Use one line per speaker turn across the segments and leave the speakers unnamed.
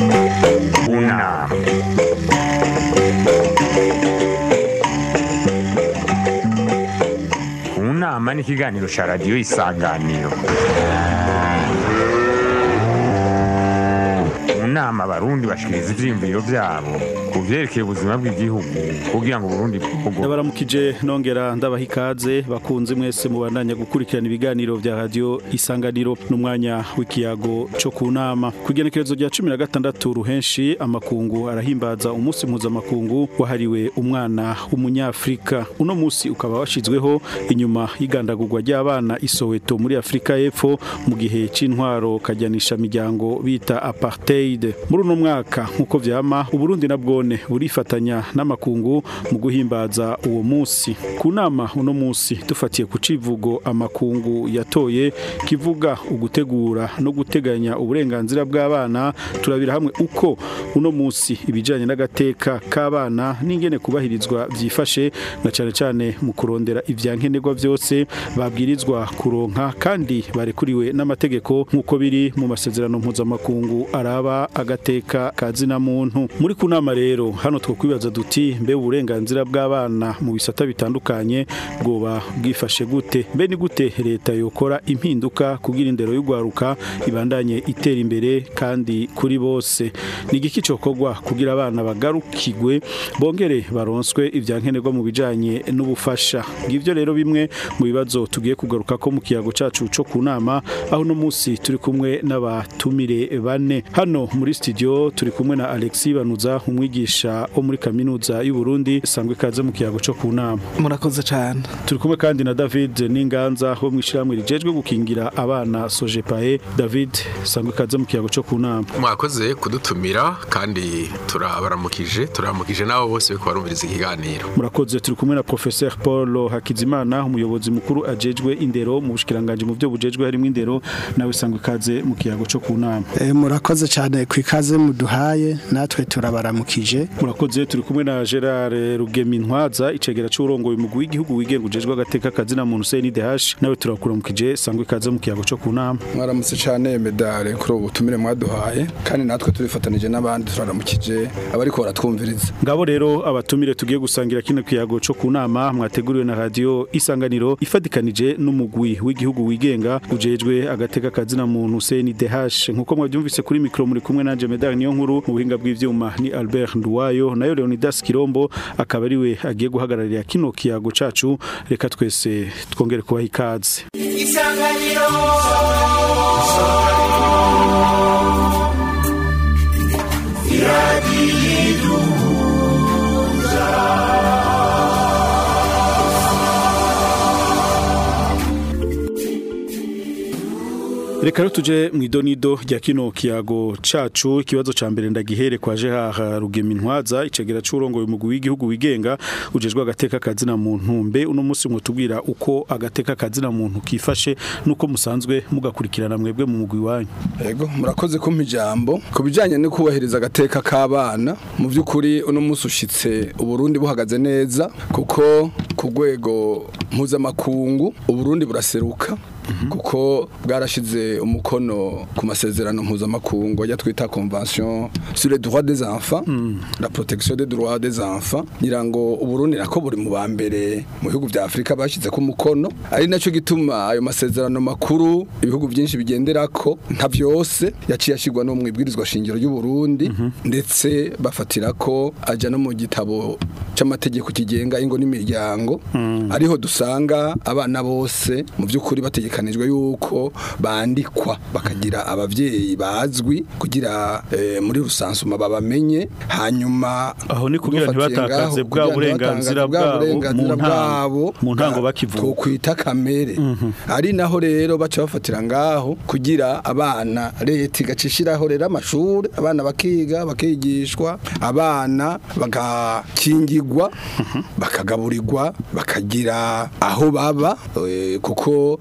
Una. Unama ni ikiganiro cya radiyo isanganiro mu nama abarundi bashikiriza ivyiyumviro vyabo ku vyerekeye ubuzima bw'igihugu kugira ngo uburundi bwugorore
ndabaramukije nongera ndabaha ikaze bakunze mwese mubandanya gukurikirana ibiganiro vya radio isanganiro n'umwanya w'ikiyago co ku nama ku igenekerezo rya cumi na gatandatu ruhenshi amakungu arahimbaza umunsi mpuzamakungu wahariwe umwana w'umunyafrika uno musi ukaba washizweho inyuma y'igandagurwa ry'abana isoweto muri afurika y'epfo mu gihe c'intwaro kajyanisha miryango bita apartheid muri uno mwaka nk'uko vyama uburundi na bwone burifatanya n'amakungu mu guhimbaza uwo musi ku nama uno musi dufatiye ku civugo amakungu yatoye kivuga ugutegura no guteganya uburenganzira bw'abana turabira hamwe uko uno musi ibijanye n'agateka k'abana n'ingene kubahirizwa vyifashe na cane cane mu kurondera ivyankenerwa vyose babwirizwa kuronka kandi barekuriwe n'amategeko nk'uko biri mu masezerano mpuzamakungu araba agateka kazina muntu muri ku nama rero hano twokwibaza duti mbe uburenganzira bw'abana mu bisata bitandukanye bwoba bwifashe gute mbe ni gute leta yokora impinduka kugira indero y'ugwaruka ibandanye itera imbere kandi kuri bose ni igiki cokorwa kugira abana bagarukigwe bongere baronswe ivyankenerwa mu bijanye n'ubufasha ngivyo rero bimwe mu bibazo tugiye kugaruka ko mu kiyago cacu co ku nama aho no musi turi kumwe n'abatumire bane hano muri studio turi kumwe na Alexis Banuza umwigisha wo muri kaminuza y'u Burundi sangwe kaze mu kiyago co ku nama
murakoze cyane
turi kumwe kandi na David Ninganza wo mwishirahamwe rijejwe gukingira abana Sojepae David sangwe kaze mu kiyago co ku nama
mwakoze kudutumira kandi turabaramukije turaramukije n'abo bose bariko barumviriza ikiganiro
murakoze turi kumwe na Professeur Paul Hakizimana umuyobozi mukuru ajejwe indero mu bushikiranganje mu byo bujejwe harimo indero nawe sangwe kaze mu kiyago co ku nama
Eh, murakoze cyane ku ikaze muduhaye natwe turabaramukije
murakoze turi kumwe na Gerard Rugemintwaza icegera c'urongoye umugwi w'igihugu wigenga ujejwe agateka kazina muntu CNDH nawe turakuramukije sangwe kaze mu kiyago co ku nama
mwaramutse cyane medale kuri ubu butumire mwaduhaye kandi natwe turifatanije n'abandi turaramukije abariko baratwumviriza
ngabo rero abatumire tugiye gusangira kino kiyago co ku nama mwateguriwe na radio isanganiro ifadikanije n'umugwi w'igihugu wigenga ujejwe agateka kazina muntu CNDH nkuko mwabyumvise kuri mikro muri kumwe nanje medale niyo nkuru mu buhinga bw'ivyuma ni Albert Nduwayo nayo Leonidas Kirombo akaba ariwe agiye guhagararira kino kiyago cacu reka twese twongere kubaha ikaze Reka rero tuje mu idonido rya kino kiyago cacu ikibazo ca mbere ndagihere kwa Gerard Rugemintwaza icegera c'urongoye umugwi w'igihugu wigenga ujejwe agateka kazina muntu mbe uno musi mwotubwira uko agateka kazina muntu kifashe nuko musanzwe mugakurikirana mwebwe mu mugwi wanyu
yego murakoze kumpa ijambo ku bijyanye no kubahiriza agateka k'abana mu by'ukuri uno munsi ushitse uburundi buhagaze neza kuko ku rwego mpuzamakungu uburundi buraseruka kuko bwarashize umukono ku masezerano mpuzamakungu ajya twita convention sur les droits des enfants la protection des droits des enfants ngira ngo uburundi nako buri mu ba mbere mu bihugu vya afurika bashize ku mukono ari naco gituma ayo masezerano makuru ibihugu byinshi bigenderako nka vyose yaciye ashigwa no mu ibwirizwa shingiro y'uburundi ndetse bafatira ko aja no mu gitabo c'amategeko kigenga ingo n'imiryango ariho dusanga abana bose mu by'ukuri bategekanijwe yuko bandikwa bakagira abavyeyi bazwi kugira eh, muri rusansuma babamenye hanyuma
aho ni kugira
dufatiye
ntibatakaze
ngaho,
bwa
kugira
burenganzira
ntibatakaze bwa
bwabo mu
burenganzira
ntango
bwabo
mu ntango
bwa-
bakivuka
twokwita kamere ari naho rero baca bafatira ngaho kugira abana leta igacishiraho rero amashuri abana bakiga bakigishwa abana bagakingirwa bakagaburirwa bakagira aho baba eh, kuko ku isi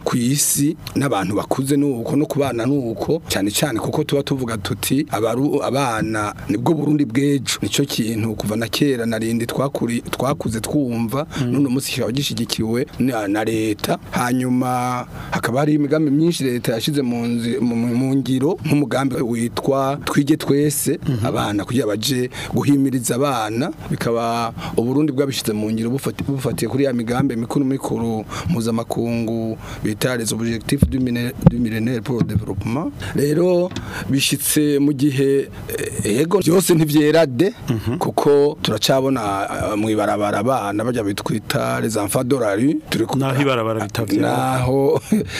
isi n'abantu bakuze nuko no kubana nuko cyane cyane kuko tuba tuvuga tuti abaru abana nibwo Burundi bwejo nico kintu kuva na kera narindi twakuri twakuze twumva none umunsi kikaba gishigikiwe na, na leta hanyuma hakaba hari imigambi myinshi leta yashize mu nzi- mu- mu mu ngiro nk'umugambi witwa twige twese abana kugira baje guhimiriza abana bikaba uburundi bwabishize mu ngiro bufati- bufatiye kuri ya migambi mikuru mikuru mpuzamakungu bita les objectifs du mine- du millénaire pour le développement rero bishitse mu gihe eh, ego byose ntivyera de kuko turacabona eh, mwibarabara abana bajya bitwita les enfants de la rue turi ku-
Naho ibarabara bitavyara.
naho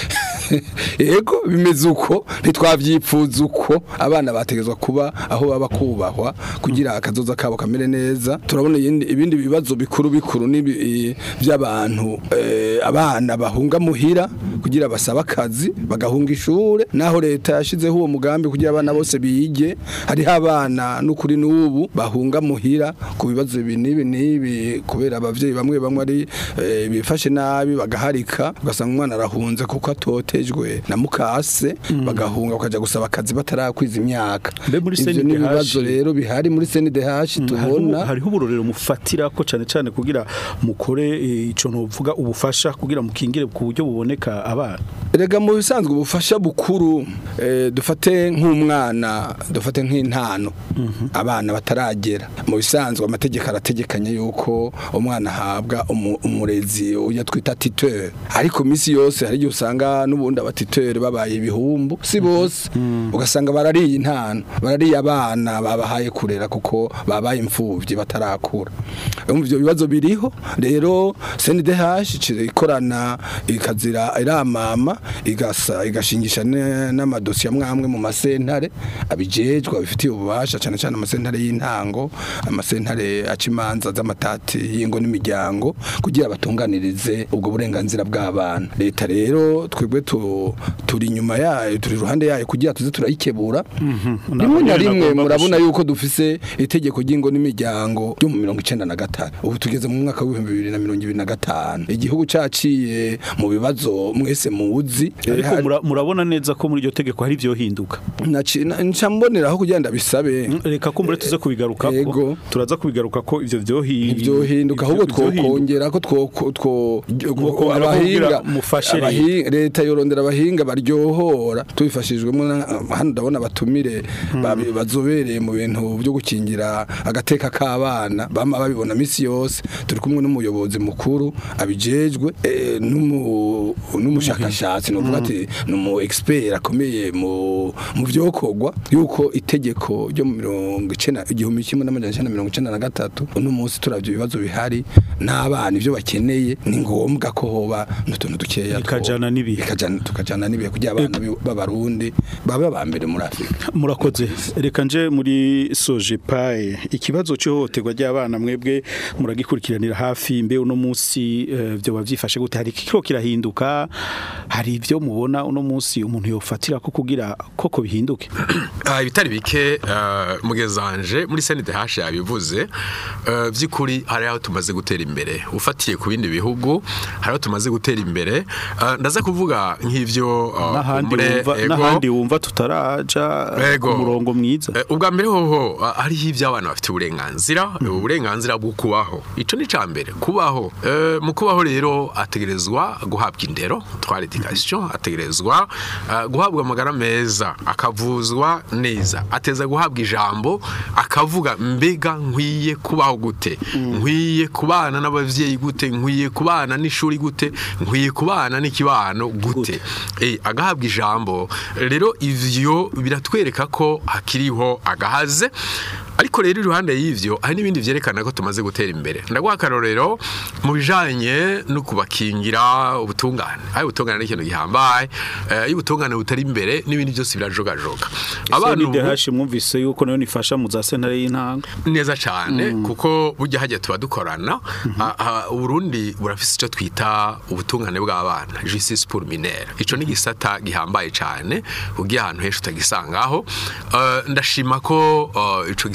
ego bimeze uko ntitwavyifuza uko abana bategezwa kuba aho baba kubahwa kugira akazoza kabo kamere neza turabona ibindi ibindi bibazo bikuru bikuru n'ibi- by'abantu eh, abana bahunga muhira kugira basaba akazi bagahunga ishure naho leta yashizeho uwo mugambi kugira abana bose bige hariho abana n'ukuri n'ubu bahunga muhira ku bibazo ibi n'ibi n'ibi kubera abavyeyi bamwe bamwe ari eh, bifashe nabi bagaharika ugasanga umwana arahunze kuko atotejwe na mukase bagahunga bakaja gusaba akazi batarakwiza imyaka
Mbe muri
ivyo
CNDH
n'ibibazo rero bihari muri CNDH tubona
hariho hariho uburorero mufatira ko cyane cyane kugira mukore eh, ico novuga ubufasha kugira mukingire ku buryo buboneka abana
Erega mu bisanzwe ubufasha bukuru eh, dufate nk'umwana dufate nk'intano abana bataragera mu bisanzwe amategeko arategekanya yuko umwana ahabwa umu- umurezi uya twita titeur ariko misi yose hari igihe usanga n'ubundi abatiteur babaye ibihumbu si bose ugasanga barariye intano barariye abana babahaye kurera kuko babaye imfuvyi batarakura umva ivyo bibazo biriho rero CNDH icira ikorana ikazira iramama igasa igashingisha ne- n'amadosiye amwamwe mu masentare abijejwe abifitiye ububasha cyane cyane amasentare y'intango amasentare aca imanza z'amatati y'ingo n'imiryango kugira batunganirize ubwo burenganzira bw'abana leta rero twebwe tu- turi inyuma yayo turi iruhande yayo kugira tuze turayikebura rimwe na rimwe murabona yuko dufise itegeko ry'ingo n'imiryango ryo mu mirongo icenda na gatanu ubu tugeze mu mwaka w'ibihumbi bibiri na mirongo ibiri na gatanu igihugu caciye mu bibazo mwese muzi Eh,
ariko
hari-
mura- murabona neza ko muri iryo tegeko hari ivyo hinduka
naci- na- nca mboneraho kugira ndabisabe
reka ko mbere tuze kubigaruka ko
Yego.
turaza kubigaruka ko ivyo vyohinduka
ivyohinduka ahubwo twokongera ko two- two-
Mwokongera
abahinga
kugira mufashe leta.
abahinga- leta yorondera abahinga baryohora tubifashijwemo na- hano ndabona abatumire babi- bazobereye mu bintu byo gukingira agateka k'abana bama babibona misi yose turi kumwe n'umuyobozi mukuru abijejwe eh, n'umu- n'umushakashatsi novuga ati ni umu expert akomeye mu mu vyokorwa yuko itegeko ryo mu mirongo icenda igihumbi kimwe n'amajana icenda na mirongo icenda na gatatu uno munsi turavyo ibibazo bihari n'abana ivyo bakeneye ni ngombwa ko hoba n'utuntu dukeya two-
Bikajana n'ibihe.
bikajana tukajana n'ibihe kugira abana bi- b'abarundi babe aba mbere muri Afrika
murakoze reka nje muri soje paye ikibazo cy'ihohoterwa ry'abana mwebwe muragikurikiranira hafi mbe uno munsi eh, byo bavyifashe gute hari kiko kirahinduka hari ibyo mubona uno munsi umuntu yofatira ko kugira koko bihinduke
Ah, ibitari bike ah, mugezanje muri CNDH yabivuze ah, by'ukuri hari aho tumaze gutera imbere ufatiye ku bindi bihugu hari aho tumaze gutera imbere Ah, ndaza kuvuga nk'ivyo ah,
n'ahandi
kumbure,
wumva
ego,
n'ahandi wumva tutaraja eh, ku
Ego.
murongo mwiza
Eh, ubwa mbere hoho ah, hariho iby'abana bafite uburenganzira uburenganzira bwo kubaho ico ni ca mbere kubaho Eh, mu kubaho rero ategerezwa guhabwa indero twari education ategerezwa ah, guhabwa amagara meza akavuzwa neza ateza guhabwa ijambo akavuga mbega nkwiye kubaho gute nkwiye kubana n'abavyeyi gute nkwiye kubana n'ishuri gute nkwiye kubana n'ikibano gute eh agahabwa ijambo rero ivyo biratwereka ko hakiriho agahaze ariko rero iruhande y'ivyo hari n'ibindi vyerekana ko tumaze gutera imbere ndaguha akarorero mu bijanye no kubakingira ubutungane ayo ubutungane ni ikintu gihambaye eh, iyo ubutungane butari imbere n'ibindi byose birajogajoga
abantu
ubu-
DH mwumvise yuko nayo nifasha mu za sentare y'intanga
neza cyane kuko burya hajya tuba dukorana Ah, ah, uburundi burafise icyo twita ubutungane bw'abana justice pour minere ico ni gisata gihambaye cyane ugiye ahantu henshi utagisangaho Eh, ndashima ko eh, ico gisata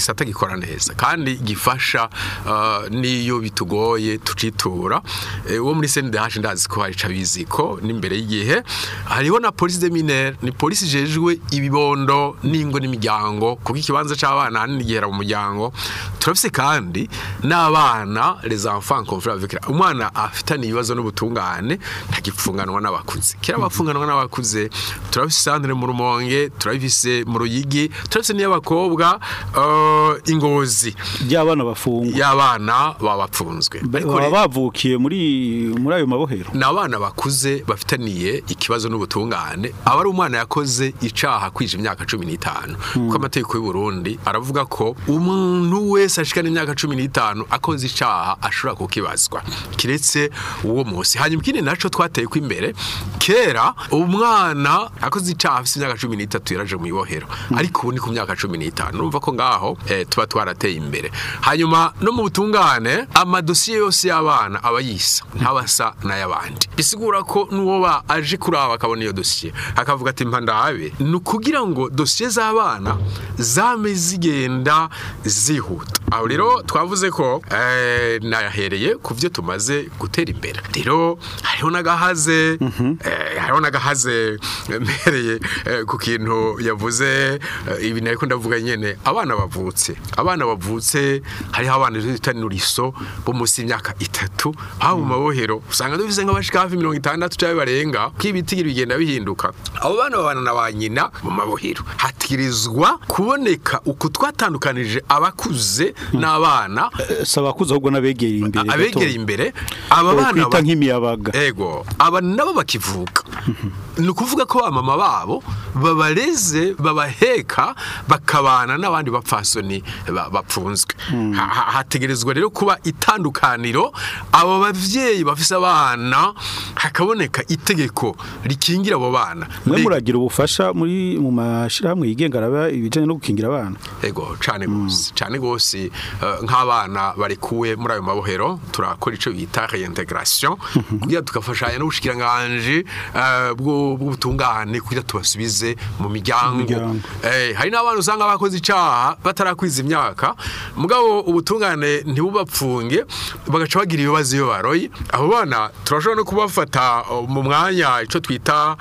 igisata gikora neza kandi gifasha uh, niyo bitugoye tucitura Eh, uwo muri CNDH ndazi ko hari cabizi ko n'imbere y'igihe hariho na police de minere ni police ijejwe ibibondo n'ingo n'imiryango kuko ikibanza c'abana hanini gihera mu muryango turafise kandi n'abana les enfants confrères avec la- umwana afitanye ibibazo n'ubutungane ntagipfunganwa n'abakuze kera bapfunganwa n'abakuze turafise sandre mu rumonge turafise mu ruyigi turafise n'iy'abakobwa uh, ingozi
by'abana bafungwa
y'abana babapfunzwe ariko
baba
rero-
bavukiye muri muri ayo mabohero
ni abana bakuze bafitaniye ikibazo n'ubutungane aba ari umwana yakoze icaha kwije imyaka cumi n'itanu kuko amategeko y'u Burundi aravuga ko umuntu wese ashikana imyaka cumi n'itanu akoze icaha ashobora kukibazwa kiretse uwo munsi hanyuma ikindi naco twateye ko imbere kera umwana akoze icaha afise imyaka cumi n'itatu yaraje mu ibohero ariko ubu ni ku myaka cumi n'itanu urumva ko ngaho eh, tuba twarateye imbere hanyuma no mu butungane amadosiye yose y'abana aba yisa ntabasa n'ay'abandi bisigura ko n'uwo ba aje kuraba akabona iyo dosiye akavuga ati mpa ndabe ni ukugira ngo dosiye z'abana zame zigenda zihuta aho rero twavuze ko eh, nahereye ku byo tumaze gutera imbere rero hariho n'agahaze eh, hariho n'agahaze mbereye eh, ku kintu yavuze eh, ibi nariko ndavuga nyene abana bavutse abana bavutse hariho abana bita nuriso bo munsi y'imyaka itatu haba mu mabohero usanga dufise nk'abashika hafi mirongo itandatu cyangwa barenga ko ibitigiri bigenda bihinduka abo bana babana na ba nyina mu mabohero hatirizwa kuboneka uku twatandukanije abakuze n'abana
si abakuze ahubwo n'abegereye imbere gato.
abegereye imbere aba bana
Bokwita
ba-
nk'imiyabaga
ego aba nabo bakivuka ni ukuvuga ko abamama babo babareze babaheka bakabana n'abandi bapfasoni ba- bapfunzwe Ha- ha- hategerezwa rero kuba itandukaniro abo bavyeyi bafise abana hakaboneka itegeko rikingira abo bana
mwe
Mbega-
muragira ubufasha muri mu mashirahamwe yigenga araba ibijanye no gukingira abana
ego cane gose cane gose eh, nk'abana barekuwe muri ayo mabohero turakora ico bita reintegration kugira tukafashanya n'ubushikiranganje eh, bwo- bw'ubutungane kugira tubasubize mu miryango
miryango.
Eh, hari n'abana usanga bakoze icaha batarakwiza imyaka mugabo ubutungane ntibubapfunge bagaca bagira ibibazo iyo baroye abo bana turashobora no kubafata uh, mu mwanya ico twita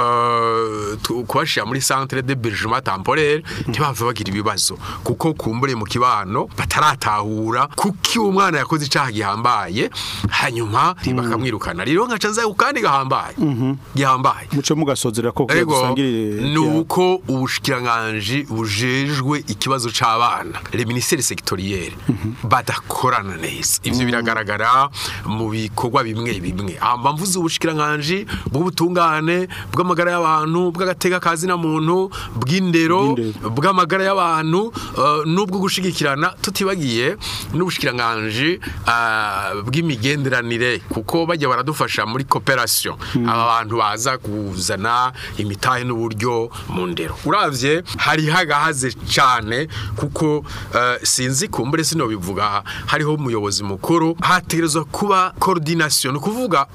uh, tu- kubashira muri centre de bergement temporaire ntibave bagira ibibazo kuko kumbure mu kibano bataratahura kuki umwana yakoze icaha gihambaye hanyuma bakamwirukana rero nkaca nza kandi gahambaye gihambaye
muce mugasozera ko kugira
ego
dusangire
ni uko ubushikiranganji bujejwe ikibazo c'abana le ministère sectoriel badakorana neza ivyo biragaragara mu bikorwa bimwe bimwe amba mvuze ubushikiranganji bw'ubutungane bw'amagara y'abantu bw'agateka kazi na muntu bw'indero
Bw'indero.
bw'amagara y'abantu uh, n'ubwo gushigikirana tutibagiye n'ubushikiranganji uh, bw'imigenderanire kuko bajya baradufasha muri cooperation aba bantu baza kuzana imitahe n'uburyo mu ndero uravye hari hagahaze cane kuko uh, sinzi kumbure sino bivuga hariho umuyobozi mukuru hategerezwa kuba coordination ni kuvuga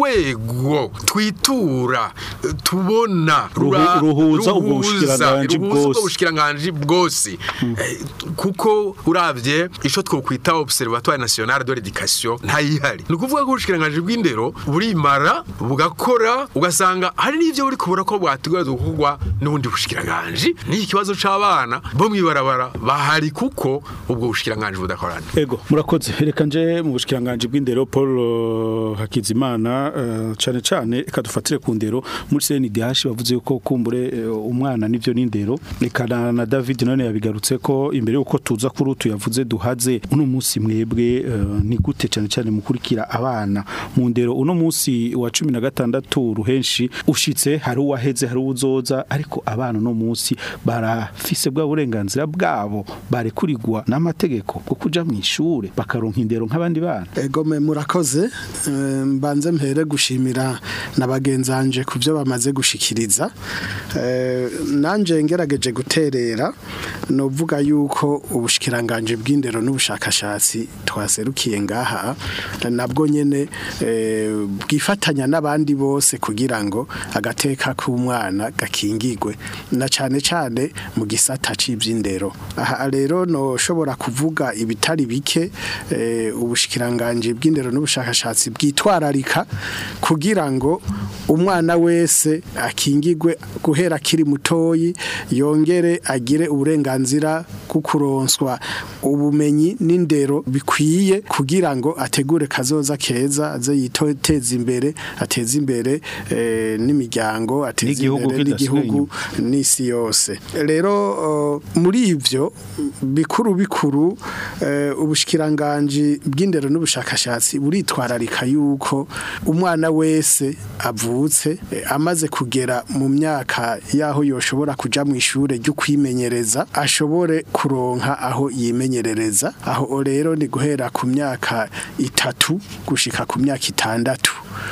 urwego twitura eh, tubona rura-
ruhuza ubwo
ruhuza-
bushikiranganji
ruhuza ubwo
bwose.
bushikiranganji bwose Eh, kuko uravye ico twokwita observatoire national de l'éducation ntayihari ni ukuvuga ko ubushikiranganji bw'indero burimara bugakora ugasanga hari n'ivyo buri kubura ko bwategerezwa gukorwa n'ubundi bushikiranganji n'iki kibazo c'abana bo mwibarabara bahari kuko ubwo bushikiranganji budakorana
Ego murakoze reka nje mu bushikiranganje bw'indero Paul uh, Hakizimana uh, cane cane reka dufatire ku ndero muri CNDH bavuze ko kumbure uh, umwana nivyo n'indero reka na, na David none yabigarutse ko imbere uko tuza kuri utu yavuze duhaze uno munsi mwebwe uh, ni gute cane cane mukurikira abana mu ndero uno munsi wa 16 ruhenshi ushitse hari uwaheze hari uzoza ariko abana uno munsi barafise bwa burenganzira bwabo barekurirwa n'amategeko bwo kuja mu ishure bakaronka indero nk'abandi bana
Ego me murakoze eh, mbanze mpere gushimira na bagenzanje ku byo bamaze gushikiriza Eh, nanje ngerageje guterera novuga yuko ubushikiranganje bw'indero n'ubushakashatsi twaserukiye ngaha nabwo nyene eh, bwifatanya n'abandi bose kugira ngo agateka k'umwana gakingigwe na cane cane mu gisata c'ivy'indero aha rero noshobora kuvuga ibitari bike eh, ubushikiranganje bw'indero n'ubushakashatsi bwitwararika kugira ngo umwana wese akingigwe guhera akiri mutoyi yongere agire uburenganzira bwo kuronswa ubumenyi n'indero bikwiye kugira ngo ategure kazoza keza aze yiteza imbere ateze imbere eh, n'imiryango ateze
N'igihugu
imbere
kidasigaye
n'igihugu n'isi yose rero uh, muri ivyo bikuru bikuru uh, ubushikiranganje bw'indero n'ubushakashatsi buritwararika yuko umwana wese avutse eh, amaze kugera mu myaka yaho yoshobora kuja mu ishure ryo kwimenyereza ashobore kuronka aho yimenyerereza aho rero ni guhera ku myaka itatu gushika ku myaka itandatu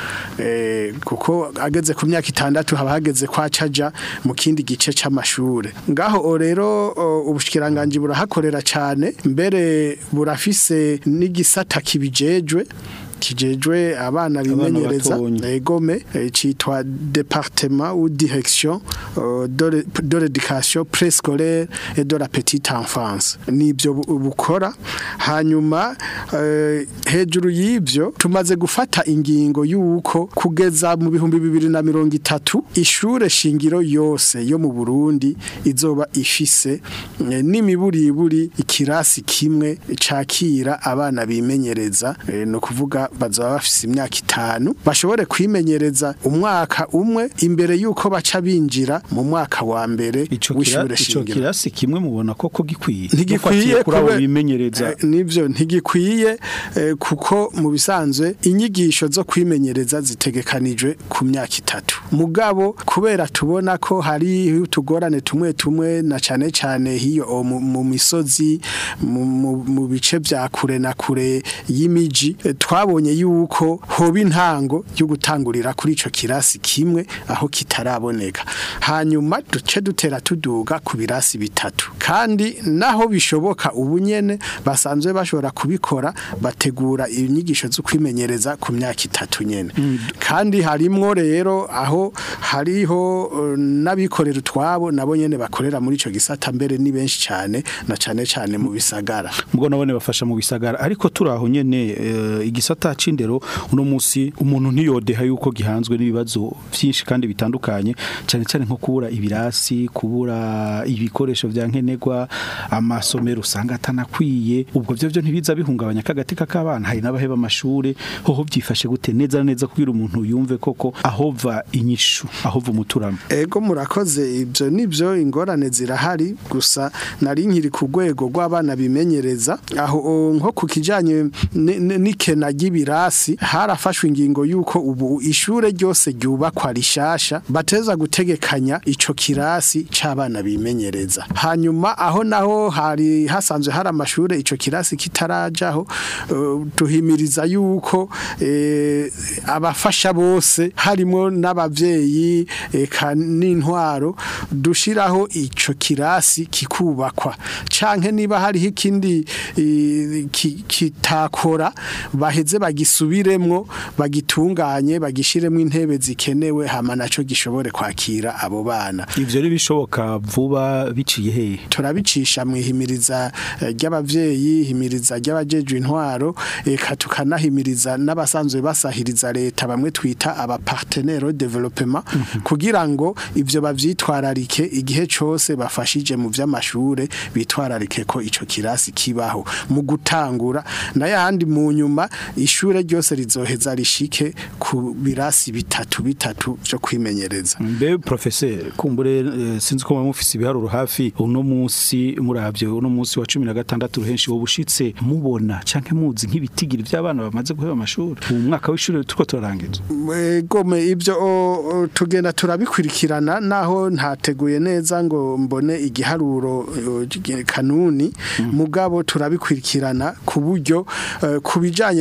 eh, kuko ageze ku myaka itandatu haba hageze kwa caja mu kindi gice c'amashure ngaho o rero o, ubushikiranganje burahakorera cane mbere burafise n'igisata kibijejwe kijejwe abana bimenyereza
batonya.
egome eh, citwa département ou direction euh, de l'é- de l'éducation préscolaire et de la petite enfance nibyo bu- bukora hanyuma eh, hejuru y'ivyo tumaze gufata ingingo yuko kugeza mu bihumbi bibiri na mirongo itatu ishure shingiro yose yo mu Burundi izoba ifise eh, n'imiburiburi ikirasi kimwe cakira abana bimenyereza eh, no kuvuga bazaba bafise imyaka itanu bashobore kwimenyereza umwaka umwe imbere yuko baca binjira mu mwaka wa mbere
ico kira-
w'ishure
ico
shingiro
kirasi kimwe mubona koko gikwiye
ntigikwiye
Dufatiye kuri abo
kube-
bimenyereza
Eh, nivyo ntigikwiye eh, kuko mu bisanzwe inyigisho zo kwimenyereza zitegekanijwe ku myaka itatu mugabo kubera tubona ko hari utugorane tumwe tumwe na cane cane hiyo o mu, mu misozi mu, mu, mu bice vya kure na kure y'imiji eh, twabonye yuko hoba intango yo gutangurira kuri ico kirasi kimwe aho kitaraboneka hanyuma duce dutera tuduga ku birasi bitatu kandi naho bishoboka ubu nyene basanzwe bashobora kubikora bategura inyigisho zo kwimenyereza ku myaka itatu nyene kandi harimwo rero aho hariho eh, n'abikorera utwabo nabo nyene bakorera muri ico gisata mbere ni benshi cane na cane cane mu bisagara
mbwo nabone bafasha mu bisagara ariko turaho nyene eh, igisata c'indero uno musi umuntu ntiyodeha yuko gihanzwe n'ibibazo vyinshi kandi bitandukanye cyane cyane nko kubura ibirasi kubura ibikoresho vya nkenerwa amasomero usanga atanakwiye ubwo byo byo ntibiza bihungabanya kagateka k'abana hari n'abaheba amashure hoho byifashe gute neza na neza kugira umuntu yumve koko ahova inyishu ahova umuturamo
Ego murakoze ibyo nibyo ingorane zirahari gusa nari nkiri ku rwego rw'abana bimenyereza aho o, nko ku kijanye ni- ni- n'ikena ry'ibirasi harafashwe ingingo yuko ubu ishure ryose ryubakwa rishasha bateza gutegekanya ico kirasi c'abana bimenyereza hanyuma aho naho hari hasanzwe hari amashure ico kirasi kitarajaho eh, tuhimiriza yuko eh, abafasha bose harimo n'abavyeyi eka n'intwaro dushiraho ico kirasi kikubakwa canke niba hariho ikindi eh, ki- kitakora baheze bagisubiremwo bagitunganye bagishiremwo intebe zikenewe hama naco gishobore kwakira abo bana
ivyo rero bishoboka vuba biciye hehe
turabicisha mu ihimiriza eh, ry'abavyeyi himiriza ry'abajejwe intwaro eka tukanahimiriza n'abasanzwe basahiriza leta bamwe twita aba partenaire development kugira ngo ivyo bavyitwararike igihe cose bafashije mu vy'amashure bitwararike ko ico kirasi kibaho mu gutangura na yandi mu nyuma ishure ryose rizoheza rishike ku birasi bitatu bitatu vyo kwimenyereza
mbe professeur kumbure eh, sinzi ko mufise ibiharuro hafi uno munsi muravye uno munsi wa 16 ruhenshi wo bushitse mubona canke muzi nk'ibitigiri vy'abana bamaze guheba amashuri ubu mwaka w'ishure turiko turarangiza
gome ibyo o- o, tugenda turabikurikirana naho ntateguye neza ngo mbone igiharuro o, gi- kanuni mugabo turabikurikirana ku buryo eh, ku bijyanye n'abana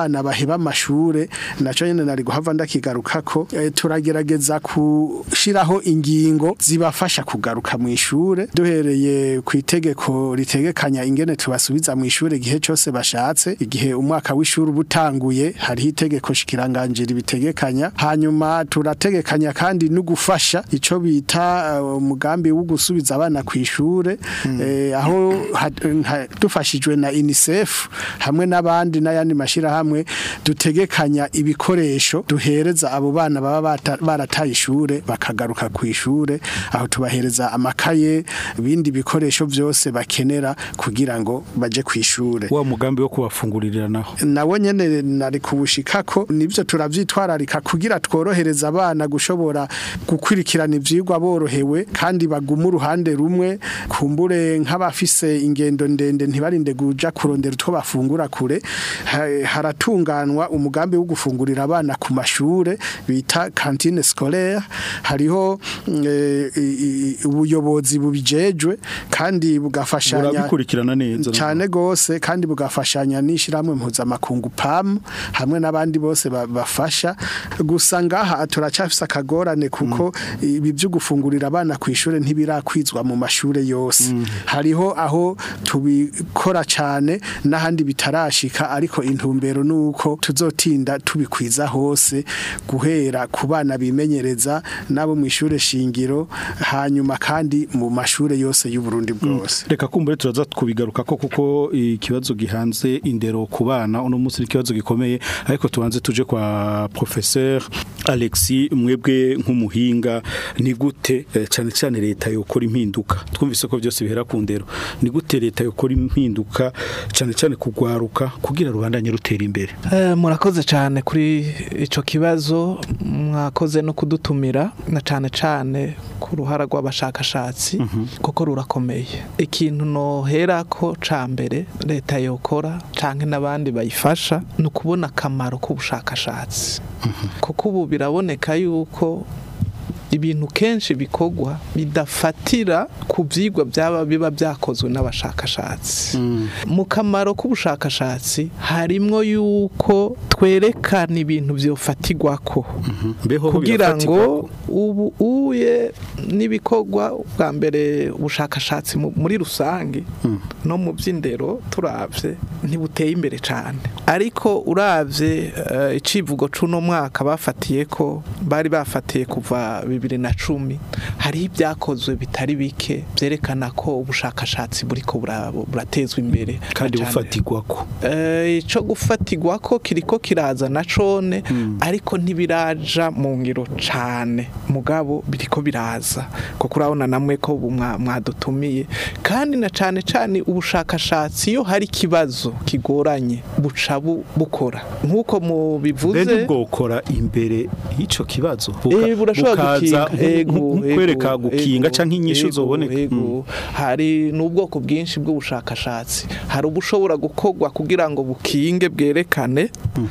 bana baheba amashure naco nyene nari guhava ndakigarukako eh, turagerageza kushiraho ingingo zibafasha kugaruka mu ishure duhereye ku itegeko ritegekanya ingene tubasubiza mu ishure igihe cyose bashatse igihe umwaka w'ishuri ubutanguye hariho itegeko shikiranganje ribitegekanya hanyuma turategekanya kandi no gufasha ico bita uh, umugambi wo gusubiza abana ku ishure eh, aho ha- nka- dufashijwe na UNICEF hamwe n'abandi n'ayandi mashira hamwe dutegekanya ibikoresho duhereza abo bana baba bata- barataye ishure bakagaruka ku ishure aho tubahereza amakaye ibindi bikoresho byose bakenera kugira ngo baje ku ishure
wa mugambi wo kubafungurira naho
nawo nyene nari kubushikako nivyo turavyitwararika kugira tworohereza abana gushobora gukurikirana ivyigwa borohewe kandi baguma uruhande rumwe kumbure nk'abafise ingendo ndende ntibarinde kuja kurondera utwo bafungura kure Ha- haratunganwa umugambi wo gufungurira abana ku mashure bita cantine scolaire hariho mm, eh, i- i- ubuyobozi bubijejwe kandi bugafashanya
burabikurikirana neza
cyane gose kandi bugafashanya n'ishiramwe mpuzamakungu PAM hamwe n'abandi bose ba- bafasha gusa ngaha turacafise akagorane kuko ibi byo gufungurira abana ku ishure ntibirakwizwa mu mashure yose hariho aho tubikora cyane n'ahandi bitarashika ariko intumbero nuko tuzotinda tubikwiza hose guhera ku bana bimenyereza nabo mu ishure shingiro hanyuma kandi mu mashure yose y'u Burundi bwose
reka kumbure turaza kubigaruka ko kuko ikibazo gihanze indero ku bana uno munsi ni ikibazo gikomeye ariko tubanze tuje kwa professeur Alexis mwebwe nk'umuhinga ni gute eh, cyane cyane leta yokora impinduka twumvise ko byose bihera ku ndero ni gute leta yokora impinduka cyane cyane kugwaruka kugira rubandanye rutera imbere
Eh, murakoze cyane kuri icyo kibazo mwakoze no kudutumira na cyane cyane ku ruhara rw'abashakashatsi kuko rurakomeye ikintu nohera ko ca mbere leta yokora cyangwa n'abandi bayifasha ni ukubona akamaro k'ubushakashatsi kuko ubu biraboneka yuko ibintu kenshi bikorwa bidafatira ku byigwa byaba biba byakozwe n'abashakashatsi mu kamaro k'ubushakashatsi harimwo yuko twerekana ibintu byofatirwako
mbeho
kugira ngo ubu uye n'ibikorwa bwa mbere ubushakashatsi mu- muri rusange no mu by'indero turabye ntibuteye imbere cyane ariko urabye eh, icivugo c'uno mwaka bafatiye ko bari bafatiye kuva bibiri na cumi hariho ibyakozwe bitari bike byerekana ko ubushakashatsi buriko bura- buratezwa imbere
kandi
na cane.
bufatirwako
Eh, ico gufatirwa ko kiriko kiraza na cone ariko ntibiraja mu ngiro cane mugabo biriko biraza kuko urabona namwe ko ubu mwa- mwadutumiye kandi na cane cane ubushakashatsi iyo hari ikibazo kigoranye buca bu- bukora nk'uko mubivuze
mbere bwokora imbere y'ico kibazo
Eh, burashobora
bukaza
gukinga ego,
nk- nkwereka
ego,
gukinga
ego,
canke inyishu
ego,
zoboneka
ego. hari n'ubwoko bwinshi bw'ubushakashatsi hari ubushobora gukorwa kugira ngo bukinge bwerekane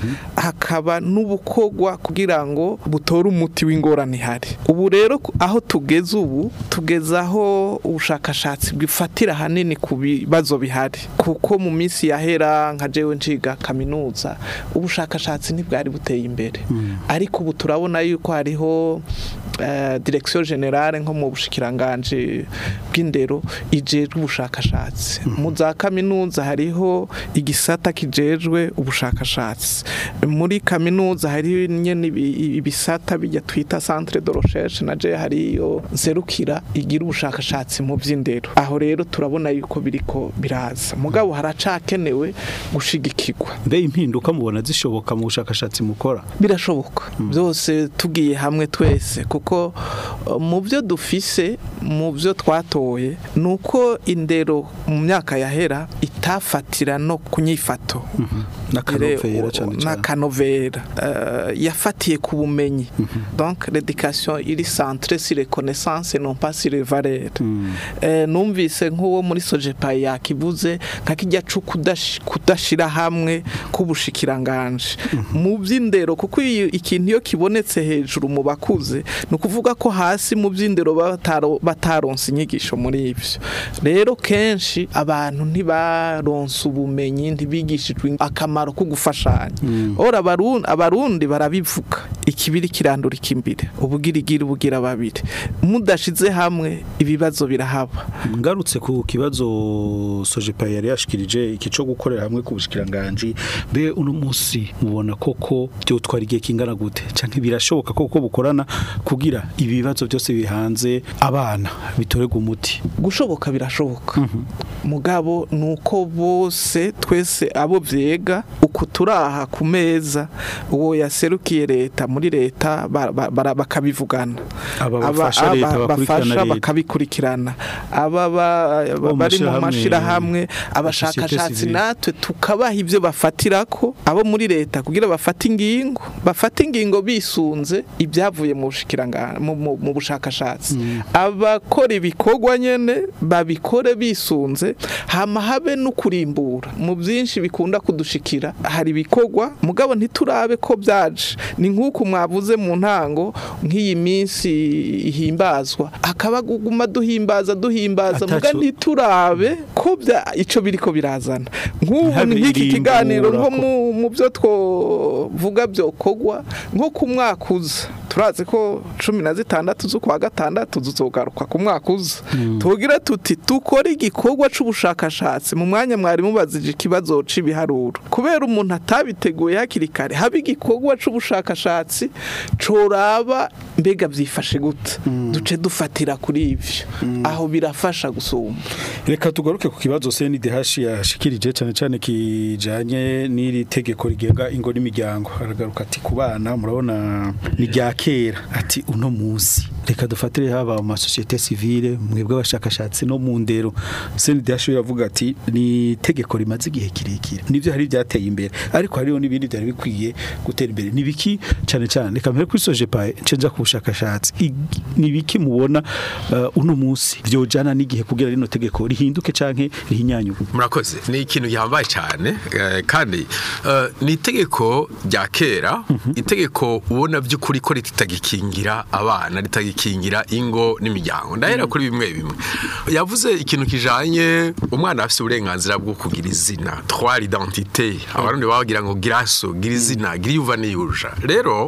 hakaba n'ubukorwa kugira ngo butore umuti w'ingorane ihari ubu rero ku- aho tugeze ubu tugeze aho ubushakashatsi bwifatira hanini ku bibazo bihari kuko mu minsi yahera nka jewe nshiga kaminuza ubushakashatsi ntibwari buteye imbere ariko ubu turabona yuko hariho eh, direction generale nko mu bushikiranganje bw'indero ijejwe ubushakashatsi mu za kaminuza hariho igisata kijejwe ubushakashatsi muri kaminuza hariho nyene ibi- ibisata bijya twita centre de recherche na je hariyo nserukira igira ubushakashatsi mu by'indero aho rero turabona yuko biriko biraza mugabo haracakenewe gushigikirwa
mbe impinduka mubona zishoboka mu bushakashatsi mukora
birashoboka byose tugiye hamwe twese kuko uh, mu byo dufise mu byo twatoye ni uko indero mu myaka yahera itafatira no ku nyifato
n'akanovera cane cane
n'akanovera Eh, yafatiye ku bumenyi donc l'éducation iri centrée sur les connaissances et non pas sur les valeurs Eh, numvise nk'uwo muri sojepa yakivuze nka kijya cu kudash- kudashira hamwe k'ubushikiranganje mu by'indero kuko iyo ikintu iyo kibonetse hejuru mu bakuze ni ukuvuga ko hasi mu by'indero bataro- bataronse inyigisho muri ibyo rero kenshi abantu ntibaronse ubumenyi ntibigishijwe akamaro akamaro ko gufashanya ora abarundi abarundi barabivuga ikibiri kirandura ikimbire ubugirigiri bugira babiri mudashize hamwe ibibazo birahaba
ngarutse ku kibazo sojepa yari yashikirije iki cyo gukorera hamwe ku bushikiranganje be uno munsi mubona koko byo twari igihe kingana gute canke birashoboka koko bukorana kugira ibibazo byose bihanze abana bitorega umuti
gushoboka birashoboka mugabo nuko bose twese abo vyega uku turaha ku meza uwo yaserukiye leta muri leta ba- ba- bara- bakabivugana
Aba
Aba-
bafasha leta
aba-
bakurikirana
bafasha
leta.
bakabikurikirana aba ba-
Bo mu
bari mu
mashirahamwe,
mashirahamwe
societe
abashakashatsi
civile.
natwe tukabaha ibyo bafatirako abo muri leta kugira bafate ingingo bafate ingingo bisunze ibyavuye mu bushikiranga mu- mu mu bushakashatsi abakora ibikorwa nyene babikore bisunze hama habe no kurimbura mu byinshi bikunda kudushikira hari ibikorwa mugabo ntiturabe ko byaje ni nk'uko mwavuze mu ntango nk'iyi minsi ihimbazwa akaba guguma duhimbaza duhimbaza muga
Ataco-
ntiturabe ko bya ico biriko birazana nk'ubu
Ntihabe
nk'iki
irimbura
kiganiro nko
ko-
mu mu byo twovuga byokogwa nko ku mwaka uza turazi ko cumi na zitandatu z'ukwa gatandatu tuzogaruka ku mwaka uza tugira tuti dukore igikorwa c'ubushakashatsi mu mwanya mwari mubazije ikibazo c'ibiharuro kubera umuntu atabiteguye hakiri kare haba igikorwa c'ubushakashatsi coraba mbega byifashe gute duce dufatira kuri ivyo aho birafasha gusumba
reka tugaruke ku kibazo CNDH yashikirije cyane cyane kijanye n'iri tegeko rigenga ingo n'imiryango aragaruka ati ku bana murabona ni rya kera ati uno munsi reka dufatire haba mu masosiyete civile mwebwe abashakashatsi no mu ndero CNDH yavuga ati ni itegeko rimaze igihe kirekire nivyo hari byateye imbere ariko hariho n'ibindi byari bikwiye gutera imbere nibiki cyane cyane reka mbere kuri sojepa cenja ku bushakashatsi ig- nibiki mubona uh, uno munsi vyojana n'igihe kugira rino tegeko rihinduke canke rihinyanyuke
murakoze ni ikintu gihambaye cyane eh, kandi eh, ni itegeko rya kera itegeko ubona by'ukuri ko ritagikingira abana ritagikingira ingo n'imiryango ndahera kuri bimwe bimwe yavuze ikintu kijanye umwana afite uburenganzira bwo kugira izina trois identité abarundi bagira ngo giraso gira izina gira yuva niyuja rero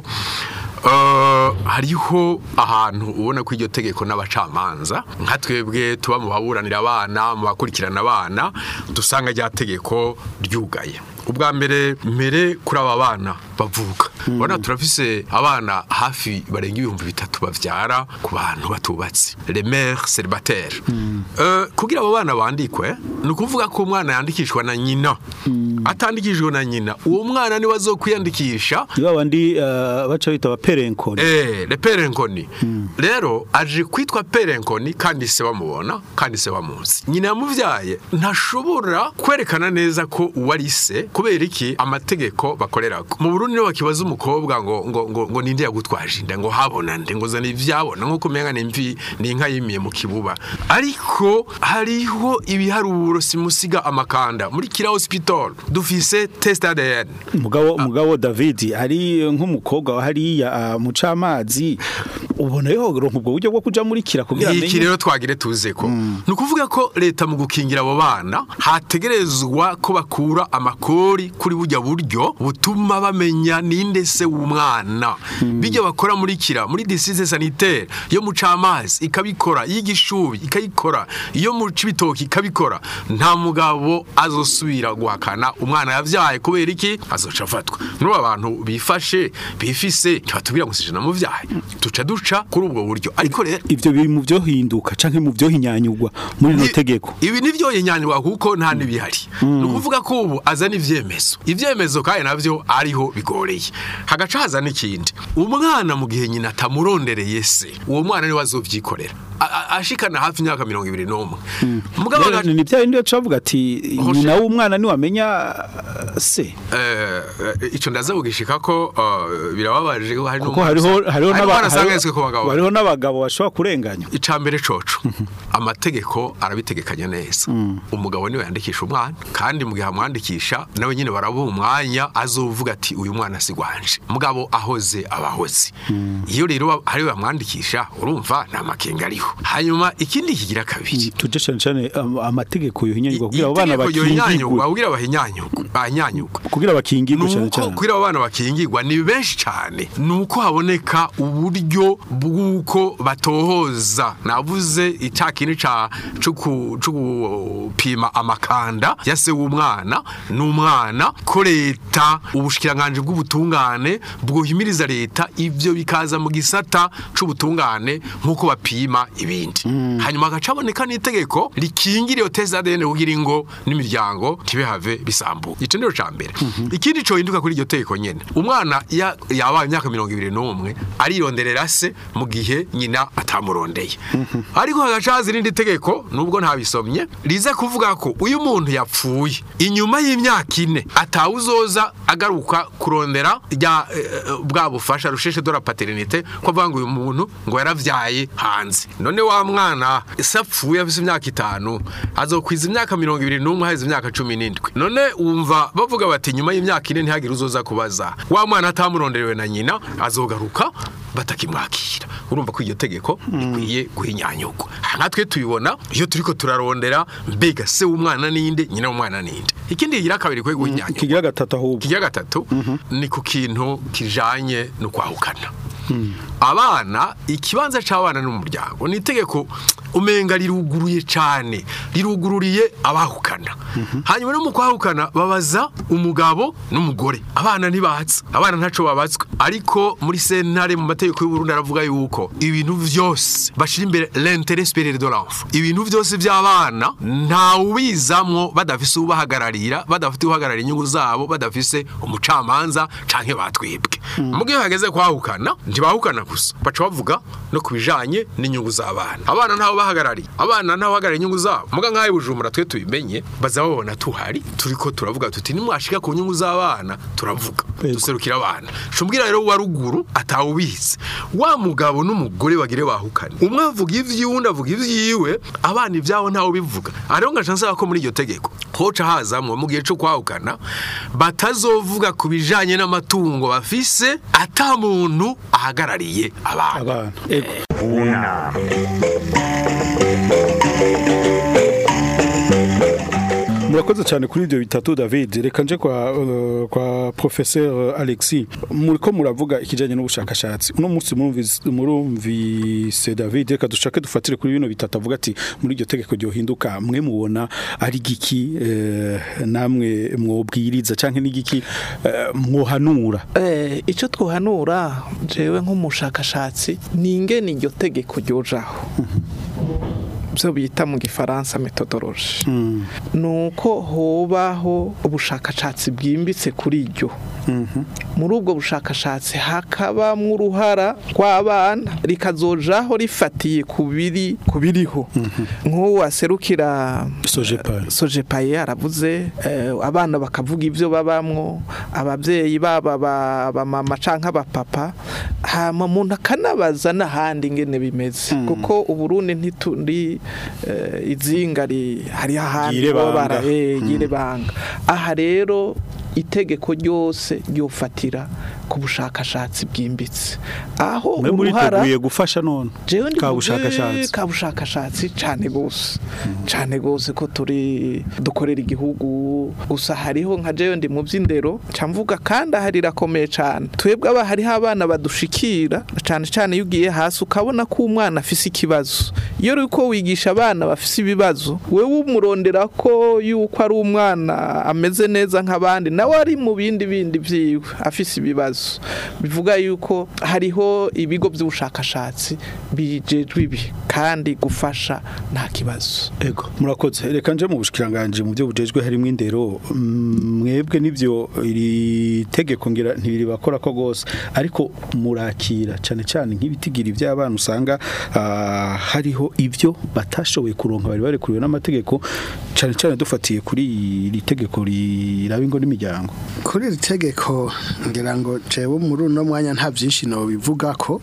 Uh, hariho ahantu ubona ko iryo tegeko n'abacamanza nka twebwe tuba mu baburanira abana mu bakurikirana abana dusanga rya tegeko ryugaye ubwa mbere mbere kuri aba bana bavuka ubona turafise abana hafi barenga ibihumbi bitatu bavyara ku bantu batubatse les mères célibataires uh, kugira abo bana bandikwe ni ukuvuga ko umwana yandikishwa na nyina atandikishijwe na nyina uwo mwana niwe azokwiyandikisha
niba bandi uh, baca bita abaperenkoni
Eh, le perenkoni. Rero aje kwitwa perenkoni kandi se bamubona kandi se bamuzi. Nyina yamuvyaye ntashobora kwerekana neza ko uwari se kubera iki amategeko bakorerako. Mu Burundi niyo bakibaza umukobwa ngo ngo ngo, ngo ninde yagutwaje inda ngo habona nde ngo zana ivyabona nkuko umenga ni imvi ni inka yimiye mu kibuba. Ariko hariho ibiharuro simusiga amakanda muri kira hospital dufise test ADN.
mugabo mugabo David ari nk'umukobwa wa hariya uh, mucamazi ubona yo ronka ubwo buryo bwo kuja muri kira kugira
iki
amenye
rero twagire tuze ko ni ukuvuga ko leta mu gukingira abo bana hategerezwa ko bakura amakori kuri burya buryo butuma bamenya ninde se w'umwana bijya bakora muri kira muri disise sanitaire yo mu camazi ikabikora iy'igishubi ikayikora iyo mu cibitoki ikabikora nta mugabo azosubira guhakana umwana yavyaye kubera iki azoca afatwa muri aba bantu bifashe bifise ntibatubwira ngo sije namuvyaye duca duca kuri ubwo buryo ariko rero
ivyo biri mu byo hinduka canke mu byo hinyanyugwa muri no
Ni-
tegeko
ibi nivyo yenyanirwa kuko nta nibihari ni ukuvuga ko ubu azana ivyemezo ivyemezo kandi navyo ariho bigoreye hagaca haza n'ikindi umwana mu gihe nyina atamurondereye se uwo mwana niwe azovyikorera A- a- ashikana hafi imyaka mirongo ibiri n'umwe mugabo
Rero
aga-
ni bya bindi baca bavuga ati
Hoje-
nyina w'umwana niwamenya uh, se
Eh, eh, ico ndaza kugishika ko eh, birababaje ko hari
kuko hariho hariho n'aba-
n'abana
hariho-
asanganywe ku bagabo
hariho n'abagabo bashobora kurenganya
icambere coco amategeko arabitegekanya neza umugabo niwe yandikisha umwana kandi mu gihe amwandikisha nawe nyine barabuha umwanya azovuga ati uyu mwana si gwanje mugabo ahoze abahoze iyo rero hari bamwandikisha urumva nta makenga ariho ego hanyuma ikindi kigira kabiri
tuje cyane cyane am- amategeko yohinyanyurwa kugira abo bana
Itegeko
bakingirwe
yohinyanyurwa, kugira bahinyanyurwe bahanyanyurwe
kugira bakingirwe cyane
nuko
cyane
kugira abo bana bakingirwa ni benshi cyane nuko haboneka uburyo bw'uko batohoza navuze icya kintu ca co ku- co gupima amakanda ya se w'umwana n'umwana ko leta ubushikiranganje bw'ubutungane bwohimiriza leta ivyo bikaza mu gisata c'ubutungane nk'uko bapima ibindi hanyuma hagaca haboneka n'itegeko rikingira iyo teza ADN kugira ngo n'imiryango ntibihave bisambuka ico nico ca mbere ikindi cohinduka kuri iryo tegeko nyene umwana ya- yabaye imyaka mirongo ibiri n'umwe arironderera se mu gihe nyina atamurondeye ariko hagaca haza irindi tegeko nubwo ntabisomye riza kuvuga ko uyu muntu yapfuye inyuma y'imyaka ine atawuzoza agaruka kurondera rya eh, eh, bwa bufasha rusheshe de la paternité ko avuga ngo uyu muntu ngo yaravyaye hanze none wa mwana se apfuye afise imyaka itanu azokwiza imyaka mirongo ibiri n'umwe haheze imyaka cumi n'indwi none wumva bavuga bati nyuma y'imyaka ine ntihagire uzoza kubaza wa mwana atamuronderewe na nyina azogaruka batakimwakira urumva ko iryo tegeko rikwiye guhinyanyurwa aha natwe tubibona iyo turiko turarondera mbega se w'umwana ninde nyina w'umwana ninde ikindi kigira kabiri kwiye guhinyanyurwa
kigira gatatu ahubwo
ikigira gatatu ni ku kintu kijanye no kwahukana abana ikibanza c'abana n'umuryango ni itegeko umenga riruguruye cane rirugururiye abahukana hanyuma no mu kwahukana babaza umugabo n'umugore abana ntibatsa abana ntaco babatswe ariko muri sentare mu mategeko y'uburundi aravuga yuko ibintu vyose bashira imbere l'intérêt supérieur de l'enfant ibintu vyose vy'abana nta ubizamwo badafise ubahagararira badafite uhagararira inyungu zabo badafise umucamanza canke batwibwe mu gihe hageze kwahukana ntibahukana gusa baca bavuga no ku bijanye n'inyungu z'abana abana ntaho bahagarariye abana ntaho bahagarariye inyungu zabo muga nk'aho bujumbura twe tubimenye baza babona tuhari turiko turavuga tuti nimwashika ku nyungu z'abana turavuga duserukira abana cumbwira rero wa ruguru atawubizi wa mugabo n'umugore bagire bahukane umwe avuga ivyiwe undi avuga ivyiwe abana ivyabo ntawe bivuga ariho ngaca nsaba ko muri iryo tegeko hoca hazamwo mu gihe co kwahukana batazovuga ku bijanye n'amatungo bafise ata muntu ahagarariye abana
abana ego
unama
murakoze cyane kuri ibyo bitatu David reka nje kwa uh, kwa professeur Alexis muriko muravuga ikijanye n'ubushakashatsi uno munsi murumvise murumvise David reka dushake dufatire kuri bino bitatu avuga ati muri iryo tegeko ryo hinduka mwe mubona ari giki eh, namwe mwobwiriza canke n'igiki eh, mwohanura
Eh, icyo twohanura jewe nk'umushakashatsi ni ingene iryo tegeko ryojaho byo bita mu gifaransa metodoloji ni uko hobaho ubushakashatsi bwimbitse kuri iryo muri ubwo bushakashatsi hakabamwo uruhara rw'abana rikazojaho rifatiye ku biri ku biriho nk'uwo aserukira
Sojepa
sojepaye aravuze eh, abana bakavuga ibyo babamwo ababyeyi baba ba- ba mama canke abapapa hama umuntu akanabaza n'ahandi ingene bimeze kuko uburundi ntituri eh, izinga ri- hari ahandi
Yire
baba
banga.
bara- eh, yire banga aha rero itegeko ryose ryofatira ku bushakashatsi bwimbitse aho
mwe
uruhara
muriteguye gufasha none
jewe ndi
ka
mu
bushakashatsi
bwe- ka bushakashatsi cyane gose cyane gose ko turi dukorera igihugu gusa hariho nka jewe ndi mu by'indero camvuga kandi aha rirakomeye cyane twebwe aba hariho abana badushikira cyane cyane iyo ugiye hasi ukabona ko umwana afise ikibazo iyo uri ko wigisha abana bafise ibibazo wewe umurondera ko yuko ari umwana ameze neza nk'abandi nawe ari mu bindi bindi vyiwe afise ibibazo bivuga yuko hariho ibigo by'ubushakashatsi bijejwe ibi kandi gufasha nta kibazo
Ego murakoze reka nje mu bushikiranganje mu byo bujejwe harimo indero mm, mwebwe nivyo iri tegeko ngira ntibiri bakora ko gose ariko murakira cyane cyane nk'ibitigira iby'abana usanga ah, hariho ibyo batashoboye kuronka bari barekuriwe n'amategeko cyane cyane dufatiye kuri iri tegeko riraba ingo n'imiryango miryango
kuri iri tegeko ngira ngo jewe muri uno mwanya nta byinshi bivuga ko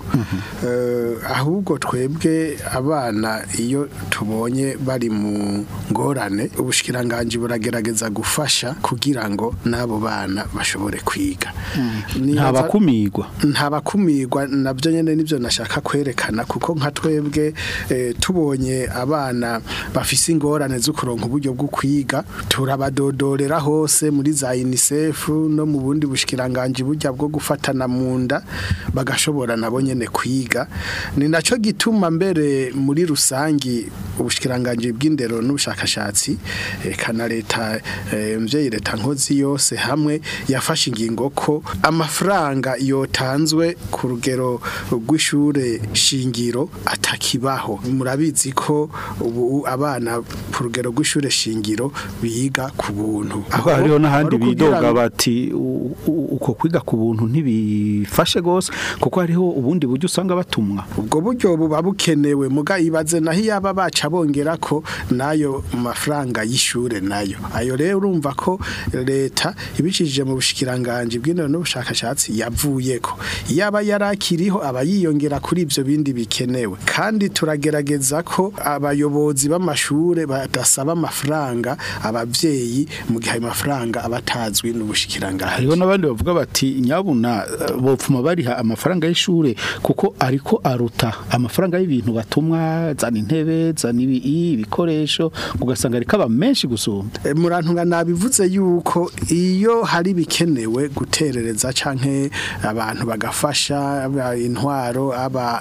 eh, ahubwo twebwe abana iyo tubonye bari mu ngorane ubushikiranganje buragerageza gufasha kugira ngo n'abo bana bashobore kwiga
nta
Nibaza-
bakumirwa
nta bakumirwa nabyo nyine nibyo nashaka kwerekana kuko nka twebwe eh, tubonye abana bafise ingorane zo kuronka uburyo bwo kwiga turabadodorera hose muri za UNICEF no mu bundi bushikiranganje burya bwo gufatana mu nda bagashobora nabo nyene kwiga ni naco gituma mbere muri rusangi ubushikiranganje bw'indero n'ubushakashatsi eka na leta eh, mvyeyi leta nkozi yose hamwe yafashe ingingo ko amafaranga yotanzwe ku rugero rw'ishure shingiro atakibaho murabizi ko ubu abana ku rugero rw'ishure shingiro biga ku buntu
aho hariho n'ahandi
ari ukugira
bidoga
ngo-
bati u- u- uko kwiga ku buntu ntibifashe gose kuko hariho ubundi buryo usanga batumwa
ubwo buryo buba bukenewe muga ibaze naho iyaba baca bongera ko nayo mafaranga y'ishure nayo ayo rero urumva ko leta ibicishije mu bushikiranganje bw'indero n'ubushakashatsi yavuye ko iyaba yarakiriho aba yiyongera kuri ibyo bindi bikenewe kandi turagerageza ko abayobozi b'amashure badasaba amafaranga abavyeyi mu gihe ayo mafaranga aba atazwi n'ubushikiranganje
hariho n'abandi bavuga bati nyabuna eh, bopfuma bariha amafaranga y'ishure kuko ariko aruta amafaranga y'ibintu batumwa zana intebe zana ibi- ibikoresho ugasanga ariko aba menshi gusumba
E, murantunga nabivuze yuko iyo hari bikenewe guterereza canke abantu bagafasha aba intwaro aba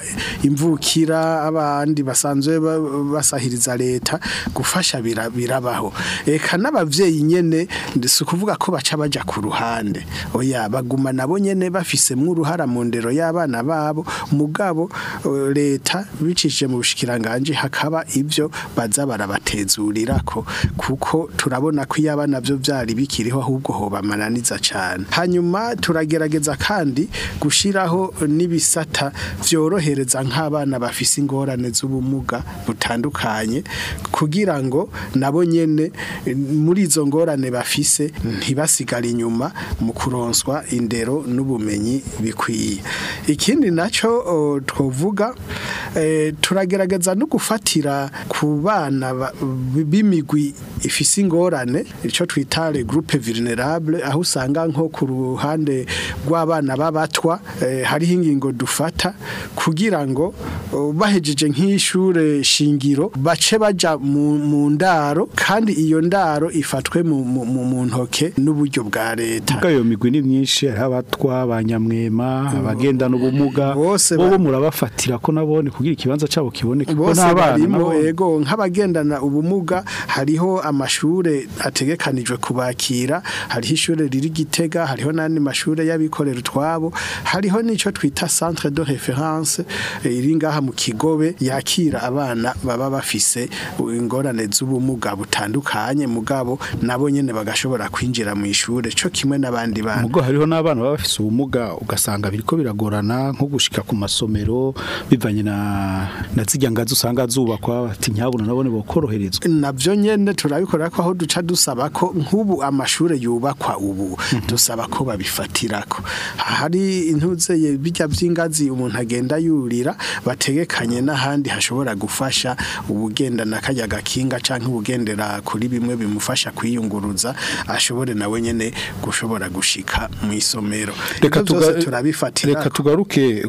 imvukira abandi basanzwe ba- basahiriza leta gufasha bira- birabaho eka n'abavyeyi nyene si ukuvuga ko baca baja ku ruhande oya baguma nabo nyene bafisemwo uruhara mu ndero y'abana babo mugabo eh, leta bicishije mu bushikiranganje hakaba ibyo baza barabatezurirako kuko turabona ko iyaba navyo vyari bikiriho ahubwo hobamananiza cane hanyuma turagerageza kandi gushiraho n'ibisata vyorohereza nk'abana bafise ingorane z'ubumuga butandukanye kugira ngo nabo nyene eh, muri izo ngorane bafise ntibasigare inyuma mu kuronswa indero n'ubumenyi bikwiye ikindi naco o, twovuga eh, turagerageza no gufatira ku bana ba- b'imigwi ifise ingorane ico twita le groupe vulnerable aho usanga nko ku ruhande rw'abana b'abatwa eh, hariho ingingo dufata kugira ngo o, bahejeje nk'ishure shingiro bace baja mu, mu ndaro kandi iyo ndaro ifatwe mu, mu, mu, mu ntoke n'uburyo bwa leta
Muga iyo migwi ni myinshi hariho abatwa abanyamwema abagendana ubumuga
Bose
bo
ba-
murabafatira ko nabone kugira ikibanza cabo kiboneke kuko
bose
n'abana
barimo
nabo-
ego nk'abagendana ubumuga hariho amashure ategekanijwe kubakira hariho ishure riri gitega hariho n'andi mashure y'abikorera utwabo hariho n'ico twita centre de référence eh, iri ngaha mu kigobe yakira abana baba bafise ingorane z'ubumuga butandukanye mugabo nabo nyene bagashobora kwinjira mu ishure co kimwe n'abandi bana
Mugo hariho n'abana baba bafise ubumuga ugasanga biriko biragorana nko gushika ku masomero bivanye na na zijya ngazi usanga zubakwa ati nyabuna nabone bokoroherezwa
nabyo nyene turabikora ko aho duca dusaba ko nk'ubu amashure yubakwa ubu dusaba ko babifatirako hari intuzeye bijya by'ingazi umuntu agenda yurira bategekanye n'ahandi hashobora gufasha ubugenda na kajya gakinga canke ubugendera kuri bimwe bimufasha kwiyunguruza ashobore nawe nyene gushobora gushika mu isomero
reka
Ivyo vyose
tuga-
turabifatira
reka tugaruke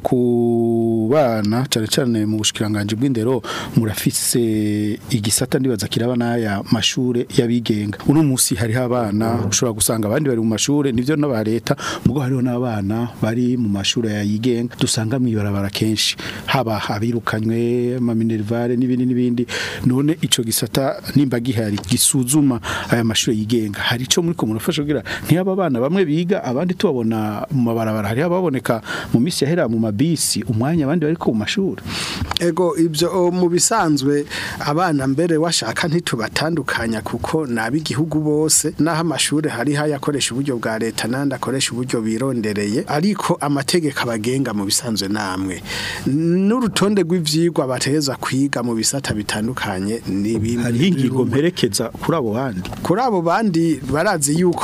ku bana cyane cyane mu bushikiranganje bw'indero murafise igisata ndibaza kiraba n'aya mashure y'abigenga uno munsi hariho abana ushobora gusanga abandi bari mu mashure nivyo n'aba leta mugo hariho n'abana bari mu mashure yayigenga dusanga mwibarabara kenshi haba abirukanywe ama minervare n'ibindi n'ibindi none ico gisata nimba gihari gisuzuma aya mashure yigenga hari ico muri ko murafasha kugira ntiyaba abana bamwe biga abandi tubabona mu mabarabara hari ababoneka mu misi yahera mu mabisi umwanya abandi bari ko mu mashuri
Ego ibyo o, mu bisanzwe abana mbere washaka ntitubatandukanya kuko nabi igihugu bose naho amashure hari hayakoresha uburyo bwa leta nandi akoresha uburyo birondereye ariko amategeko abagenga mu bisanzwe namwe n'urutonde rw'ivyigwa bateza kwiga mu bisata bitandukanye ni bimwe
hariho ingingo
birumwe.
mperekeza kuri abo bandi
kuri abo bandi barazi yuko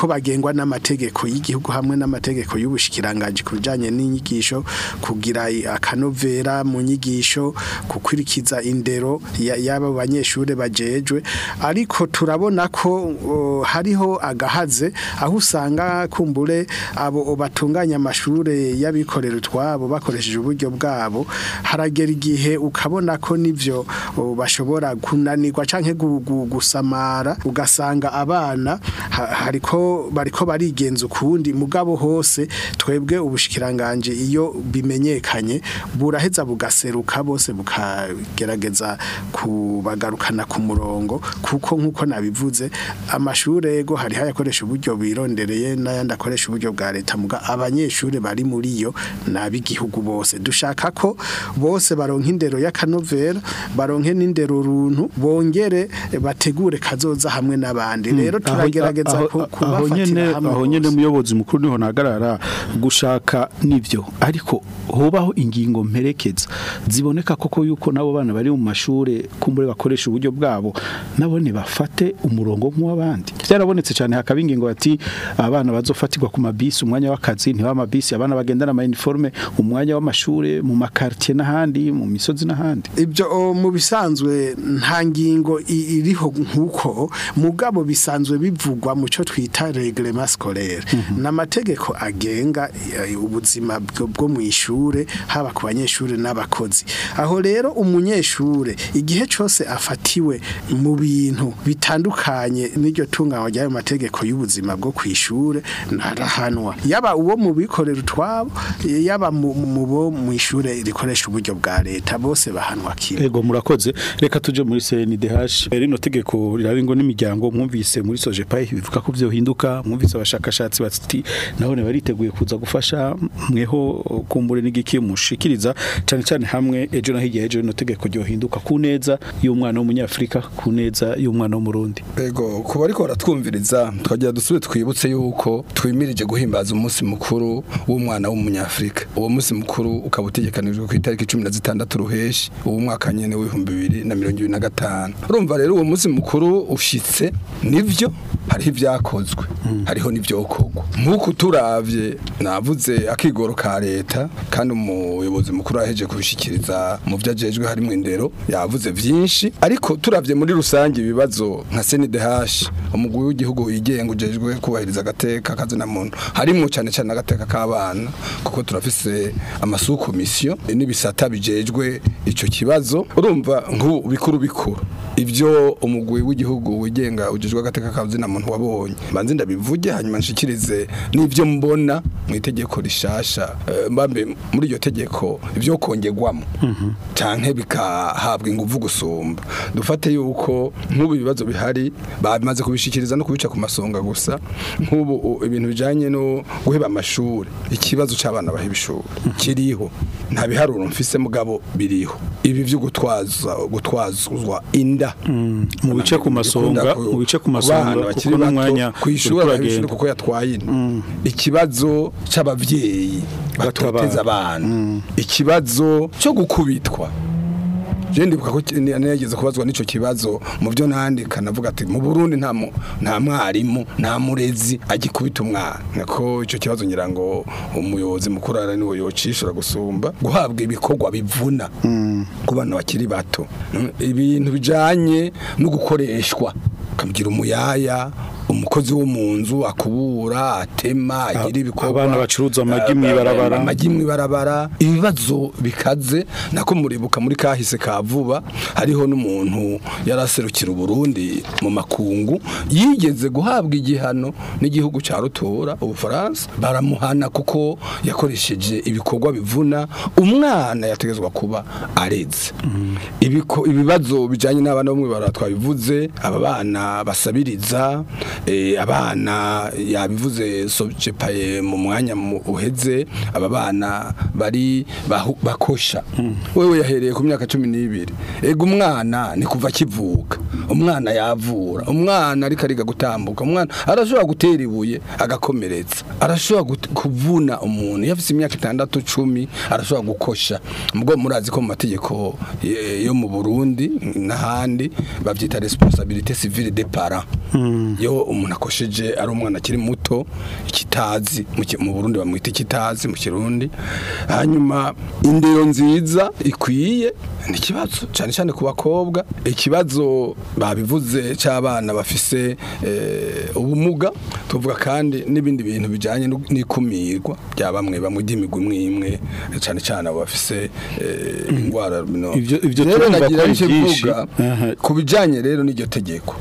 bagengwa n'amategeko y'igihugu hamwe n'amategeko y'ubushikiranganje ku bijanye n'inyigisho kugira i- akanovera mu nyigisho gukurikiza indero ya- y'aba banyeshure bajejwe ariko turabona ko o, hariho agahaze aho usanga kumbure abo batunganya amashure y'abikorera utwabo bakoresheje uburyo bwabo haragera igihe ukabona ko nivyo o, bashobora kunanirwa canke gu- gu- gusamara ugasanga abana ha- hariko bariko barigenza ukundi mugabo hose twebwe ubushikiranganje iyo bimenyekanye buraheza bugaseruka bose bukagerageza kubagarukana ku murongo kuko nkuko nabivuze amashure ego hari hayakoresha uburyo birondereye n'ayandi akoresha uburyo bwa leta muga abanyeshure bari muri yo nabigihugu bose dushaka ko bose baronka indero y'akanovera baronke n'indero runtu bongere bategure kazoza hamwe n'abandi rero
Aho-
turagerageza
aho-
ku-
aho nyene
kubafatira hamwe
aho nyene
bose.
muyobozi mukuru niho nagarara gushaka nivyo ariko hobaho ingingo mperekeza ziboneka koko yuko nabo bana bari mu mashure kumbure bakoresha uburyo bwabo nabone bafate umurongo nk'uw'abandi byarabonetse cyane hakaba ingingo bati abana bazofatirwa ku mabisi umwanya w'akazi ntiba amabisi abana bagendana ama uniforme umwanya w'amashure mu makartier n'ahandi mu misozi n'ahandi
ibyo o, mu bisanzwe nta ngingo i- iriho nk'uko mugabo bisanzwe bivugwa mu cyo twita reglement scolaire n'amategeko agenga eh, ubuzima bwo bwo mu ishure haba ku banyeshure n'abakozi aho rero umunyeshure igihe cyose afatiwe mu bintu bitandukanye n'iryo tunganywa ry'ayo mategeko y'ubuzima bwo ku ishure ntarahanwa yaba uwo mu bikorera utwabo yaba mu mu bo mu ishure rikoresha uburyo bwa leta bose bahanwa kimwe
Ego murakoze reka tuje muri CNDH rino tegeko riraringo n'imiryango mwumvise muri Sojepai bivuga ko byohinduka mwumvise abashakashatsi bati nabone bariteguye kuza gufasha mweho kumbure n'igiki mushikiriza cyane cyane hamwe ejo na hirya ejo rino tegeko ryohinduka ku neza y'umwana w'umunyafrika ku neza y'umwana w'umurundi
Ego kuba ariko baratwumviriza twagira dusubire twibutse yuko twimirije guhimbaza umunsi mukuru w'umwana w'umunyafrika uwo munsi mukuru ukaba utegekanijwe ku itariki cumi na zitandatu ruheshi uwo mwaka nyene w'ibihumbi bibiri na mirongo ibiri na gatanu urumva rero uwo munsi mukuru ushitse nivyo hariho ibyakozwe hariho n'ivyokorwa nk'uko turavye navuze akigoro ka leta kandi umuyobozi mukuru yaheje kubishikiriza mu vyo ajejwe harimwo indero yavuze vyinshi ariko turavye muri rusange ibibazo nka CNDH umugwi w'igihugu wigenga ujejwe kubahiriza agateka kazina muntu harimwo cyane cyane agateka k'abana kuko turafise amasu komisiyo n'ibisata bijejwe ico kibazo urumva nk'ubu bikuru bikuru ivyo umugwi w'igihugu wigenga ujejwe agateka kazina muntu wabonye banze ndabivuge hanyuma nshikirize n'ivyo mbona mu itegeko rishasha eh, mbambe muri iryo tegeko ivyo kongerwamo canke bikahabwa inguvu gusumba dufate yuko nk'ubu ibibazo bihari bamaze kubishikiriza no kubica ku masonga gusa nk'ubu u- ibintu bijanye no guheba amashuri ikibazo c'abana baheba ishuri kiriho nta biharuro mfise mugabo biriho ibi vyo gutwaza gutwazwa inda
mu bice ku masonga mu bice ku masonga kuko n'umwanya
kwishura
uriko
bahishura
uragenda.
kuko yatwaye inda ikibazo c'abavyeyi
Batabara.
batoteza abana ikibazo cyo gukubitwa je ndibuka ko ki- ni- nigeze kubazwa n'ico kibazo mu byo nandika navuga ati mu Burundi nta mu- nta mwarimu nta murezi agikubita umwana nako ico kibazo ngira ngo umuyobozi mukuru ara niwe yocishura gusumba guhabwa ibikorwa bivuna ku bana bakiri bato Mm, ibintu bijanye no gukoreshwa kamugira umuyaya umukozi wo mu nzu akubura atema agira ibikorwa
abana bacuruza amagi mw'ibarabara.
amagi mw'ibarabara ibibazo bikaze nako muribuka muri kahise ka vuba hariho n'umuntu yaraserukira Burundi mu makungu yigeze guhabwa igihano n'igihugu ca rutora ubufaransa baramuhana kuko yakoresheje ibikorwa bivuna umwana yategezwa kuba areze Ibiko- ibibazo bijanye n'abana bo mw'ibarabara twabivuze aba bana basabiriza eh, abana yabivuze sojepaye mu mwanya mu- uheze aba bana bari bahu- bakosha wewe yahereye ku myaka cumi n'ibiri ega umwana ni kuva akivuka umwana yavura umwana ariko ariga gutambuka umwana arashobora gutera ibuye agakomeretsa arashobora gut- kuvuna umuntu iyo afite imyaka itandatu cumi arashobora gukosha mubwo murazi ko mu mategeko eh, yo mu Burundi n'ahandi bavyita responsabilité civile des parents yo umuntu akosheje ari umwana akiri muto ikitazi mu ki- mu Burundi bamwita ikitazi mu Kirundi hanyuma indero nziza ikwiye ni ikibazo cyane cyane ku bakobwa ikibazo babivuze cy'abana bafise eh, ubumuga tuvuga kandi n'ibindi bintu bijyanye no- n'ikumirwa bya bamwe bamwe ry'imigwi imwe imwe cyane cyane abo bafise eh, indwara no.
Ivyo- ivyo
Rero
turumva
nagira
ko ari
nje
byinshi.
mvuga
Aha.
ku bijyanye rero n'iryo tegeko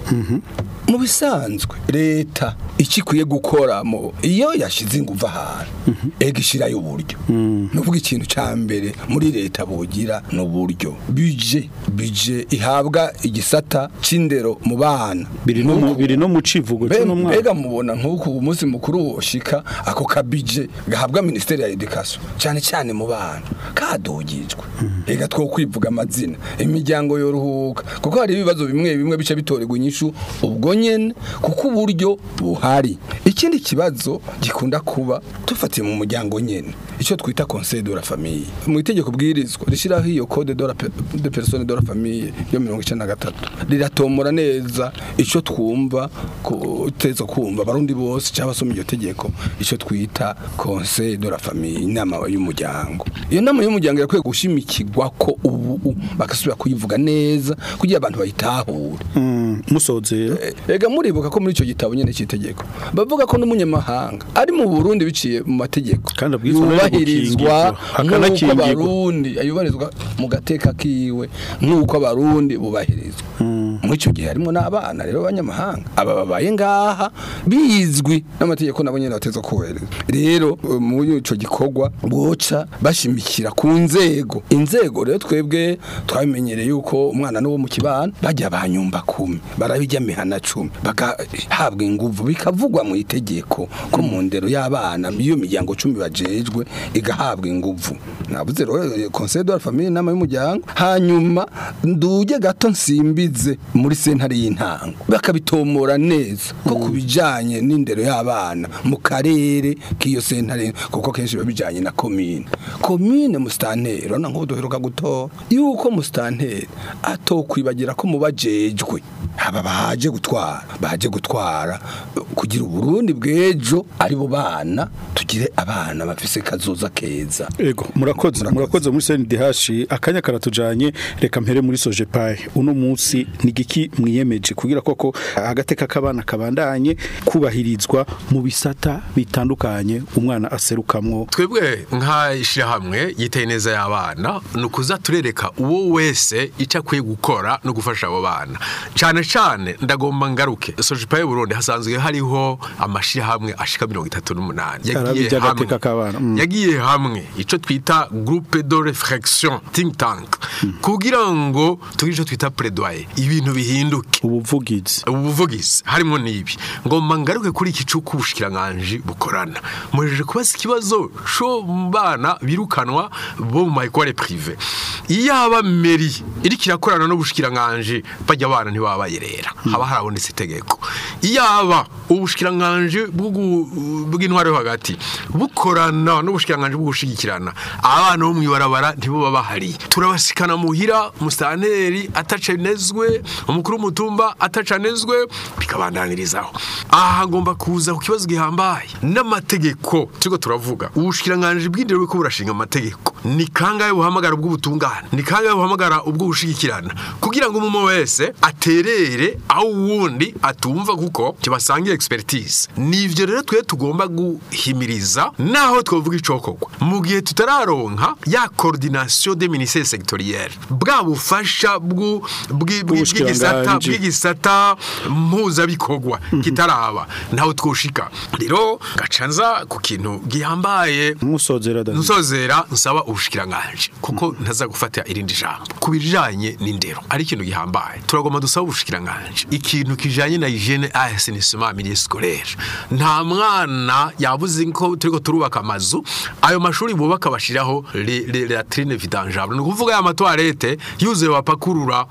mu bisanzwe leta icyo ikwiye gukora mu iyo yashyize ingufu ahantu ega ishyirayo uburyo ni ukuvuga ikintu cya mbere muri leta bugira ni uburyo bije bije ihabwa igisata cy'indero mu bana
biri no mu biri no mu civugo cyo no
mbega
mwaka
mubona nk'uku umunsi mukuru woshika ako kabije gahabwa ministeri ya education cyane cyane mu bana kadugijwe ega two kwivuga amazina imiryango yoruhuka kuko hari ibibazo bimwe bimwe bice bitorerwa inyishu ubwo nyene kuko uburyo buhari ikindi kibazo gikunda kuba tufatiye mu muryango nyene icyo twita conseil de la famille mu itegeko bwirizwa rishiraho iyo code de la pe- de personne de la famille yo 1993 riratomora neza ico twumva kuteza kumva barundi bose cyangwa basoma iryo tegeko ico twita conseil de la famille inama y'umuryango iyo nama y'umuryango yakwiye gushimikirwa ko ubu bagasubira kuyivuga neza kugira abantu bayitahure
Mm, musozera
Ega muribuka ko muri ico gitabo nyene c'itegeko bavuga ko n'umunyamahanga ari mu Burundi biciye mu mategeko
Kandi abwirizwa no
yubahirizwa
gukingirwa,
nk'uko
akanakingirwa.
abarundi yubahirizwa mu gateka kiwe nk'uko abarundi bubahirizwa muri ico gihe harimo n'abana rero b'abanyamahanga aba babaye ngaha bizwi n'amategeko nabo nyene bateza kubahiriza rero eh, muri ico gikorwa boca bashimikira ku nzego inzego rero twebwe twabimenyereye yuko umwana n'uwo mu kibana bajya banyumba kumi barabijya mihana cumi bagahabwa inguvu bikavugwa mu itegeko ko mu ndero y'abana iyo miryango cumi bajejwe igahabwa inguvu navuze rero eh, conseil de la famille nama y'umuryango hanyuma nduje gato nsimbize muri sentare y'intango bakabitomora neza ko kubijanye n'indero y'abana mu karere k'iyo sentare kuko kenshi biba bijanye na komine komine musitanteri urabona nk'ubu duheruka gutora yuko musitanteri atokwibagira ko mubajejwe aba baje gutwara baje gutwara eh, kugira uburundi bw'ejo ari bo bana tugire abana bafise kazoza keza
Ego murakoze murakoze muri CNDH akanya karatujanye reka mpere muri Sojepai uno munsi ni giki mwiyemeje kugira koko agateka kabana kabandanye kubahirizwa mu bisata bitandukanye umwana aserukamwo
twebwe nk'ishyirahamwe yiteye neza y'abana ni ukuza turereka uwo wese icyo akwiye gukora no gufasha abo bana cyane cyane ndagomba ngaruke sojipa y'uburundi hasanzwe hariho amashyirahamwe ashika mirongo itatu n'umunani
Arabi
yagiye
ry'agateka
hamwe
k'abana, mm.
yagiye hamwe icyo twita groupe de réflexion think tank kugira ngo tugire icyo twita plaidoyer ibintu bihinduke
ubuvugizi
ubuvugizi harimo n'ibi ngomba ngaruke kuri iki cy'uko ubushikiranganji bukorana muhejeje kubaza ikibazo cyo mu bana birukanwa bo mu mayikore prive iyo haba meri iriko irakorana n'ubushikiranganji bajya abana ntibaba bayirera haba harabonetse itegeko iyo haba ubushikiranganji bw'ugu- bw'intwaro yo hagati bukorana n'ubushikiranganji bwo gushigikirana abana bo mw'ibarabara ntibo bahari turabasikana muhira musitanteri atacanezwe umukuru w'umutumba atacanezwe bikabandanirizaho aha hagomba kuza ku kibazo gihambaye n'amategeko turiko turavuga ubushikiranganji bw'indero buriko burashinga amategeko ni kangahe buhamagara ubw'ubutungane ni kangahe buhamagara ubw'ubushigikirana kugira ngo umuntu wese aterere aho uwundi atumva kuko kibasangiye expertise nivyo rero twe tugomba guhimiriza naho twovuga icokorwa mu gihe tutararonka ya coordination des ministères sectoriels bwa bufasha bw'u- bw'i- bw'i- bw'igisata
Ubushikiranganji.
bw'igisata mpuzabikorwa kitaraba ntaho twoshika rero gaca nza ku kintu gihambaye
musozera David
nsozera nsaba ubushikiranganji kuko ntaza gufata irindi jambo ku bijanye n'indero ari ikintu gihambaye turagomba dusaba ubushikiranganji ikintu kijanye na hygiene a assainissement milieu scolaire nta mwana yabuze ko turiko turubaka amazu ayo mashuri bubaka bashiraho les les latrines vidangeables ni ukuvuga ya matoilette yuzuye bapakurura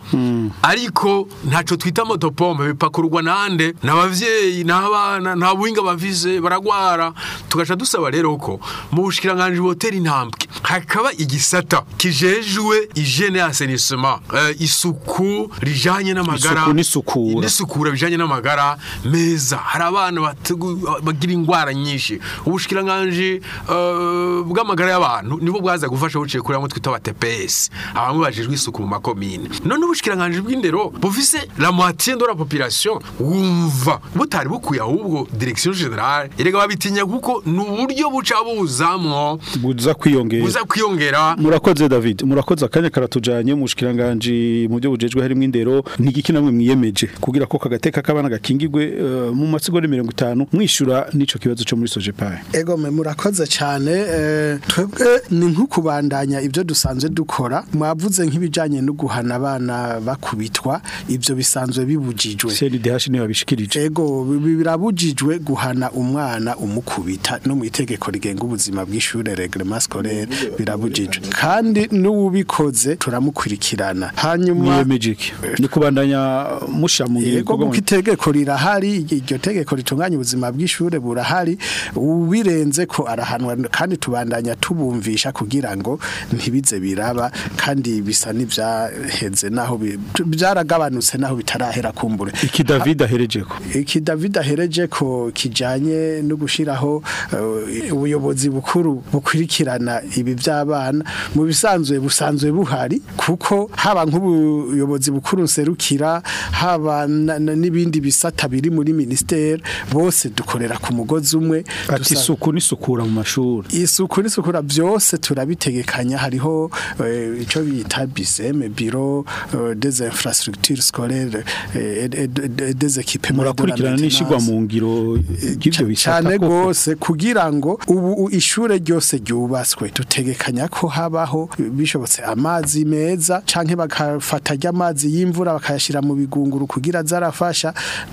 ariko ntaco twita motopompe bipakururwa nande n'abavyeyi n'abana nta buhinga bafise baragwara tugaca dusaba rero ko mu bushikiranganji botera intambwe hakaba igisata kijejwe hygiene assainissement eh, isuku rijanye n'amagara
Isuku n'isukura.
n'isukura bijanye n'amagara meza hari abana bategu- bagira ingwara nyinshi ubushikiranganje eh, bw'amagara y'abantu nibo bwaza gufasha buciye kuri bamwe twita aba TPS abamwe bajejwe isuku mu makomine none ubushikiranganje bw'indero bufise la moitié de la population wumva butari bukuye ahubwo direction générale erega babitinya kuko ni uburyo buca buzamwo
buza kwiyongera
buza kwiyongera
murakoze david murakoze akanya karatujanye mu bushikiranganje mu byo bujejwe harimo indero ntigiki namwe mwiyemeje kugira ko kagateka kabana gakingirwe eh, mu masigori 50 mwishura nico kibazo cyo muri sojepaye
Ego me murakoze cyane eh, twebwe ni nk'ukubandanya ibyo dusanzwe dukora mwavuze nk'ibijanye no guhana abana bakubitwa ibyo bisanzwe bibujijwe
CNDH niyo babishikirije
Ego bi- birabujijwe guhana umwana umukubita no mu itegeko rigenga ubuzima bw'ishure reglement scolaire birabujijwe kandi n'uwubikoze turamukurikirana hanyuma
mwiyemeje iki ni kubandanya mushamuye
Yego kuko itegeko rirahari iryo tegeko ritunganya ubuzima bw'ishure burahari ubirenze ko arahanwa kandi tubandanya tubumvisha kugira ngo ntibize biraba kandi bisa n'ivyaheze naho bi- byaragabanutse naho bitarahera kumbure
iki David aherejeko
iki David ahereje ko kijanye no gushiraho eh, ubuyobozi bukuru bukurikirana ibi by'abana mu bisanzwe busanzwe buhari kuko haba nk'ubuyobozi bukuru nserukira haba na- na- n'ibindi bisata biri muri ministere bose dukorera ku mugozi umwe
ati
dusa-
isuku n'isukura mu mashuri
isuku n'isukura byose turabitegekanya hariho eh, ico bita biseme biro eh, des infrastructures scolaires eh, et- et- et des équipements de la
murakurikirana n'ishigwa
maintenance.
mu ngiro y'ibyo bisata
cyane
koko.
gose kugira ngo ubu u- ishure ryose ryubatswe dutegekanya ko habaho bishobotse amazi meza canke bakafata ry'amazi y'imvura bakayashira mu bigunguru kugira zarafasha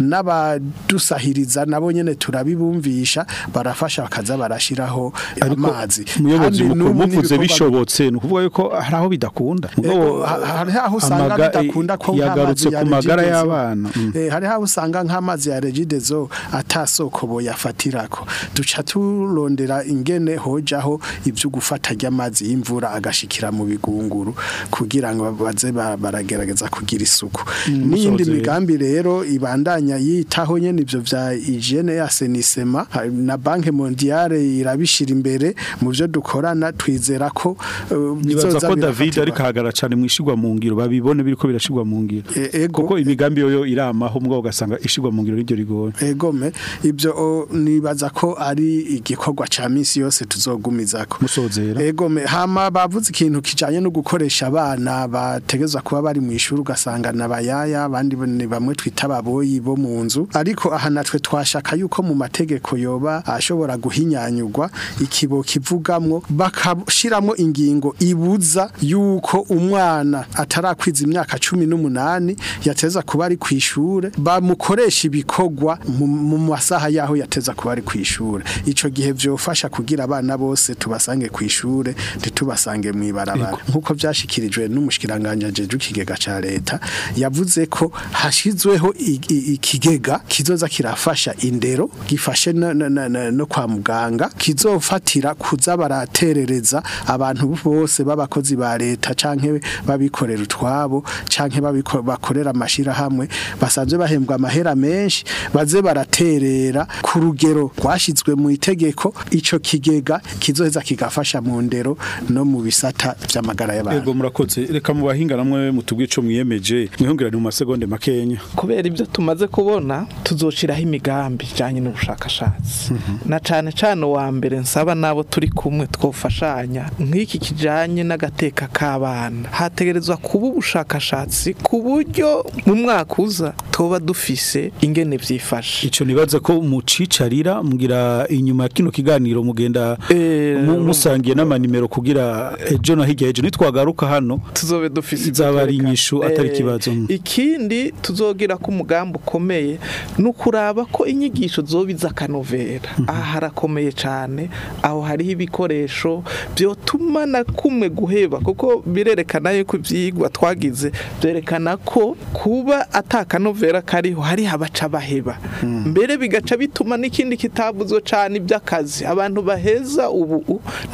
n'abadusahiriza nabo nyene turabibumvisha barafasha bakaza barashiraho
ariko
amazi
umuyobozi
Kandi
mukuru
n'ubu
muvuze
n'ibikorwa-
bishobotse ni ukuvuga yuko hari aho bidakunda
Ego,
Mugabo,
ha- hari aho usanga
amaga-
bidakunda ko
yagarutse
nk'amazi ya
ku magara
Regideso-
y'abana Mm.
Eh, hari aho usanga nk'amazi ya regidezo atasoko boyafatirako duca turondera ingene hojaho ivyo gufata ry'amazi y'imvura agashikira mu bigunguru kugira ngo baze ba- baragerageza kugira isuku n'iyindi
musoze.
migambi rero ibandanya yitaho nyene ivyo vya hygiene ya senisema na banke mondiale irabishira imbere mu byo dukorana twizera ko eh,
nibaza
bizoza
ko David
birafatirwa.
ariko hagara cyane mu ishigwa mu ngiro babibone biriko birashigwa mu ngiro
E- ego.
kuko imigambi yoyo iramaho mbwa ugasanga ishigwa mu ngiro n'iryo rigoye
egome ibyo o, nibaza ko ari igikorwa ca misi yose tuzogumizako
musozera
egome hama bavuze ikintu kijanye no gukoresha abana bategezwa kuba bari mu ishuri ugasanga nabayaya abandi ni bamwe twita ababoyi bo mu nzu ariko aha natwe twashaka yuko mu mategeko yoba ashobora guhinyanyurwa ikibo kivugamwo bakashiramo ingingo ibuza yuko umwana atarakwiza imyaka cumi n'umunani yateza kuba ari ku ishure bamukoresha ibikorwa mu mu masaha yaho yateza kuba ari ku ishure ico gihe vyofasha kugira abana bose tubasange ku ishure ntitubasange mu ibarabara nkuko vyashikirijwe n'umushikiranganje ajeje ikigega ca leta yavuze ko hashizweho i- i- ikigega kizoza kirafasha indero gifashe no, no, no, no, no kwa muganga kizofatira kuza baraterereza abantu bose b'abakozi ba leta canke babikorera utwabo canke babiko- bakorera amashira hamwe basanzwe bahembwa amahera menshi baze baraterera ku rugero rwashizwe mu itegeko ico kigega kizoheza kigafasha mu ndero no mu bisata vy'amagara y'abantu
Ego murakoze reka mu bahinga namwe mutubwiye ico mwiyemeje mwihongerane mu masegonde makenya
kubera ibyo tumaze kubona tuzoshiraho imigambi ijanye n'ubushakashatsi na cane cane wa mbere nsaba nabo turi kumwe twofashanya nk'iki kijanye n'agateka k'abana hategerezwa kuba ubushakashatsi ku buryo mu mwaka uza toba dufise ingene vyifashe
ico nibaza ko mucicarira mugira inyuma ya kino kiganiro mugenda
Eh,
mu- musangiye n'amanimero kugira ejo na hirya ejo nitwagaruka hano
tuzobe dufise
Izaba ari
ibyo
inyishu
twerekana.
atari
Eh,
ikibazo.
ikindi tuzogira ko umugambi ukomeye ni ukuraba ko inyigisho zobiza akanovera aha harakomeye cyane aho hariho ibikoresho byotuma na kumwe guheba kuko birerekana yuko ibyigwa twagize byerekana ko kuba atakanovera kariho hariho abaca baheba mbere bigaca bituma n'ikindi kitabuzwe cyane iby'akazi abantu baheza ubu ntibaronka ico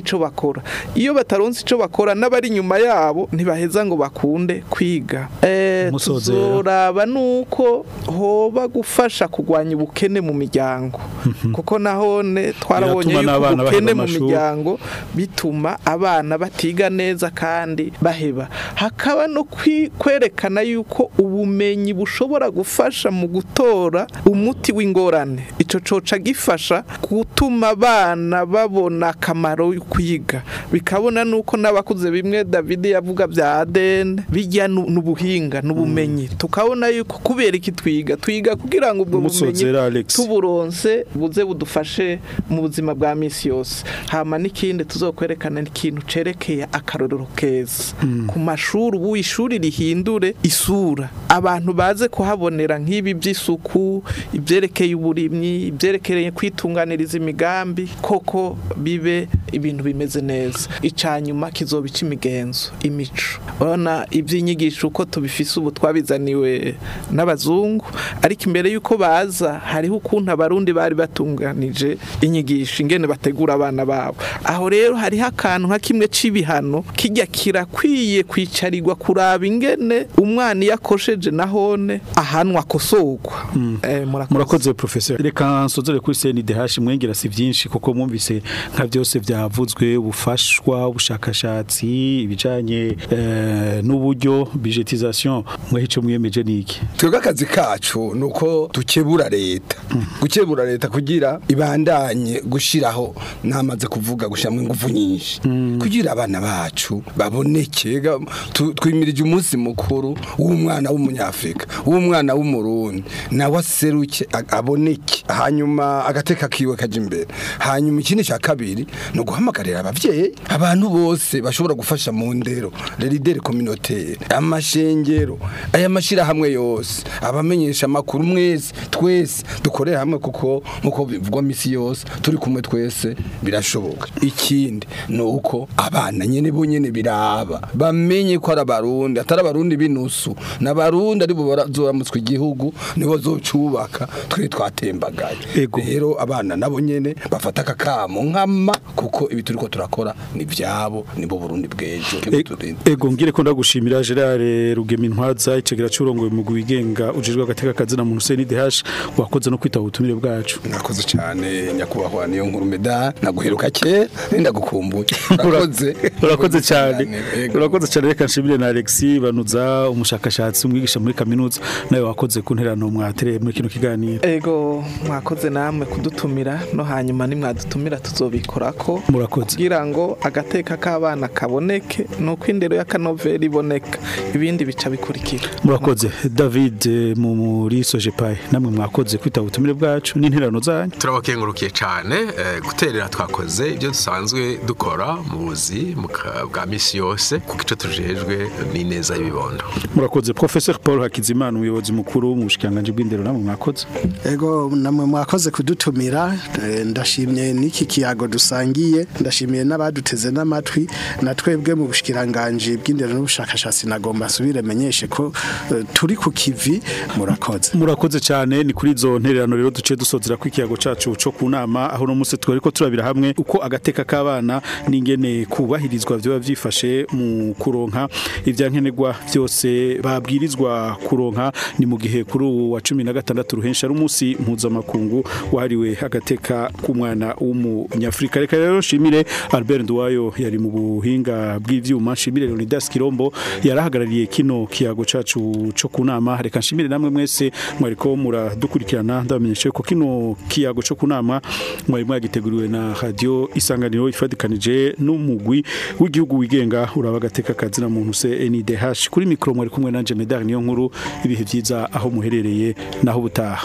ico bakora iyo bataronse ico bakora n'abari inyuma yabo ntibaheza ngo bakunde kwiga eh
Musozera.
tuzoraba nuko hoba gufasha kugwanya ubukene mu miryango kuko nahone twarabonye
Biratuma
yuko
n'abana
ubukene
baheba
mu
amashuri.
miryango bituma abana batiga neza kandi baheba hakaba no kwi- kwerekana yuko ubumenyi bushobora gufasha mu gutora umuti w'ingorane ico coca gifasha gutuma abana babona akamaro yo kwiga bikabona nuko n'abakuze bimwe David yavuga bya ADN bijya nu- n'ubuhinga n'ubumenyi tukabona yuko kubera iki twiga twiga kugira ngo ubwo bumenyi
Musozera Alex.
tuburonse buze budufashe mu buzima bwa misi yose hama n'ikindi tuzokwerekana ikintu cerekeye akarorero keza ku mashuri ubu ishuri rihindure isura abantu baze kuhabonera nk'ibi by'isuku ibyerekeye uburimyi ibyerekeye kwitunganiriza imigambi koko bibe ibintu bimeze neza icanyuma kizoba ic'imigenzo imico urabona iby'inyigisho uko tubifise ubu twabizaniwe n'abazungu ariko imbere y'uko baza hariho ukuntu abarundi bari batunganije inyigisho ingene bategura abana babo aho rero hariho akantu nka kimwe c'ibihano kijya kirakwiye kwicarirwa kuraba ingene umwana iyo akosheje nahone ahanwa akosorwa Eh,
murakoze professeur reka nsozere kuri CNDH mwengera si byinshi kuko mwumvise nka byose byavuzwe ubufashwa ubushakashatsi ibijanye eh, n'uburyo budgetisation mwahico mwiyemeje niki
twebwe akazi kacu ni uko dukebura leta gukebura leta kugira ibandanye gushyiraho namaze kuvuga gushyiramo ingufu nyinshi kugira abana bacu baboneke ga- tu- twimirije umunsi mukuru w'umwana w'umunyafurika w'umwana w'umurundi nawe aseruke a- aboneke hanyuma agateka kiwe kaja imbere hanyuma ikindi cya kabiri ni uguhamagarira abavyeyi abantu bose bashobora gufasha mu ndero lerideri communautaire amashengero aya mashirahamwe yose abamenyesha amakuru mwese twese dukorere hamwe kuko nkuko bivugwa misi yose turi kumwe twese birashoboka ikindi ni uko abana nyene bo nyene biraba bamenye ko ari abarundi atari abarundi b'inusu n'abarundi aribo bazoramutswa igihugu nibo zocubaka twe twatembagaye
Ego.
rero abana nabo nyene bafata akakamo nkama kuko ibi turiko turakora ni vyabo nibo Burundi bw'ejo
E-
kibuturinde
Ego ngire ko ndagushimira Gerard Rugema Intwaza icegera curongoye mu wigenga ujejwe agateka kazina mu CNDH wakoze no kwita ubutumire bwacu
nakoze cyane nyakubahwa niyo nkuru meda naguheruka ke ndagukumbuye urakoze
urakoze cyane
Ego.
urakoze cyane reka nshimire na Alexis banuza umushakashatsi umwigisha muri kaminuza nawe wakoze ku nterano mwatere muri kino kiganiro
ego mwakoze namwe kudutumira no hanyuma nimwadutumira tuzobikorako
murakoze
kugira ngo agateka k'abana kaboneke nuko indero y'akanovera iboneka ibindi bica bikurikira
murakoze David eh, mu muri Sojepai namwe mwakoze kwita ubutumire bwacu n'interano zanyu
turabakengurukiye cyane eh, guterera twakoze ibyo dusanzwe dukora mu buzi mu ka- bwa misi yose kuko icyo tujejwe ni neza y'ibibondo
murakoze Professor Paul Hakizimana umuyobozi mukuru mu bushikanganje bw'indero namwe mwakoze
Ego namwe mwakoze kudutumira eh, ndashimye n'iki kiyago dusangiye ndashimiye n'abaduteze n'amatwi na twebwe mu bushikiranganje bw'indero n'ubushakashatsi nagomba asubire menyeshe ko eh, turi ku kivi murakoze
murakoze cyane ni kuri izo ntererano rero duce dusozera ku ikiyago cacu co ku nama aho no munsi twari ko turabira hamwe uko agateka k'abana n'ingene kubahirizwa vyoba vyifashe mu kuronka ivyankenerwa vyose babwirizwa kuronka ni mu gihe kuri uwu wa cumi na gatandatu ruhensha ari umunsi mpuzamakungu wahariwe agateka k'umwana w'umunyafurika reka rero nshimire Albert Nduwayo yari mu buhinga bw'ivyuma nshimire Leonidas Kirombo yarahagarariye kino kiyago cacu co ku nama reka nshimire namwe mwese mwariko muradukurikirana ndabamenyeshe ko kino kiyago co ku nama mwari mwagiteguriwe na radio isanganiro ifadikanije n'umugwi w'igihugu wigenga uraba agateka kazina muntu se NDH kuri mikro mwari kumwe nanje Medar niyo nkuru ibihe vyiza aho muherereye naho butaha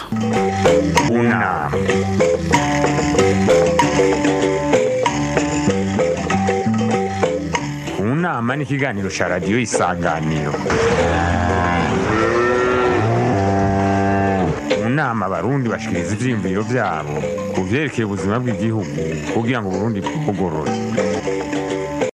unama unama ni ikiganiro cya radiyo isanganiro mu nama abarundi bashikiriza ivyiyumviro vyabo ku vyerekeye ubuzima bw'igihugu kugira ngo uburundi bugorore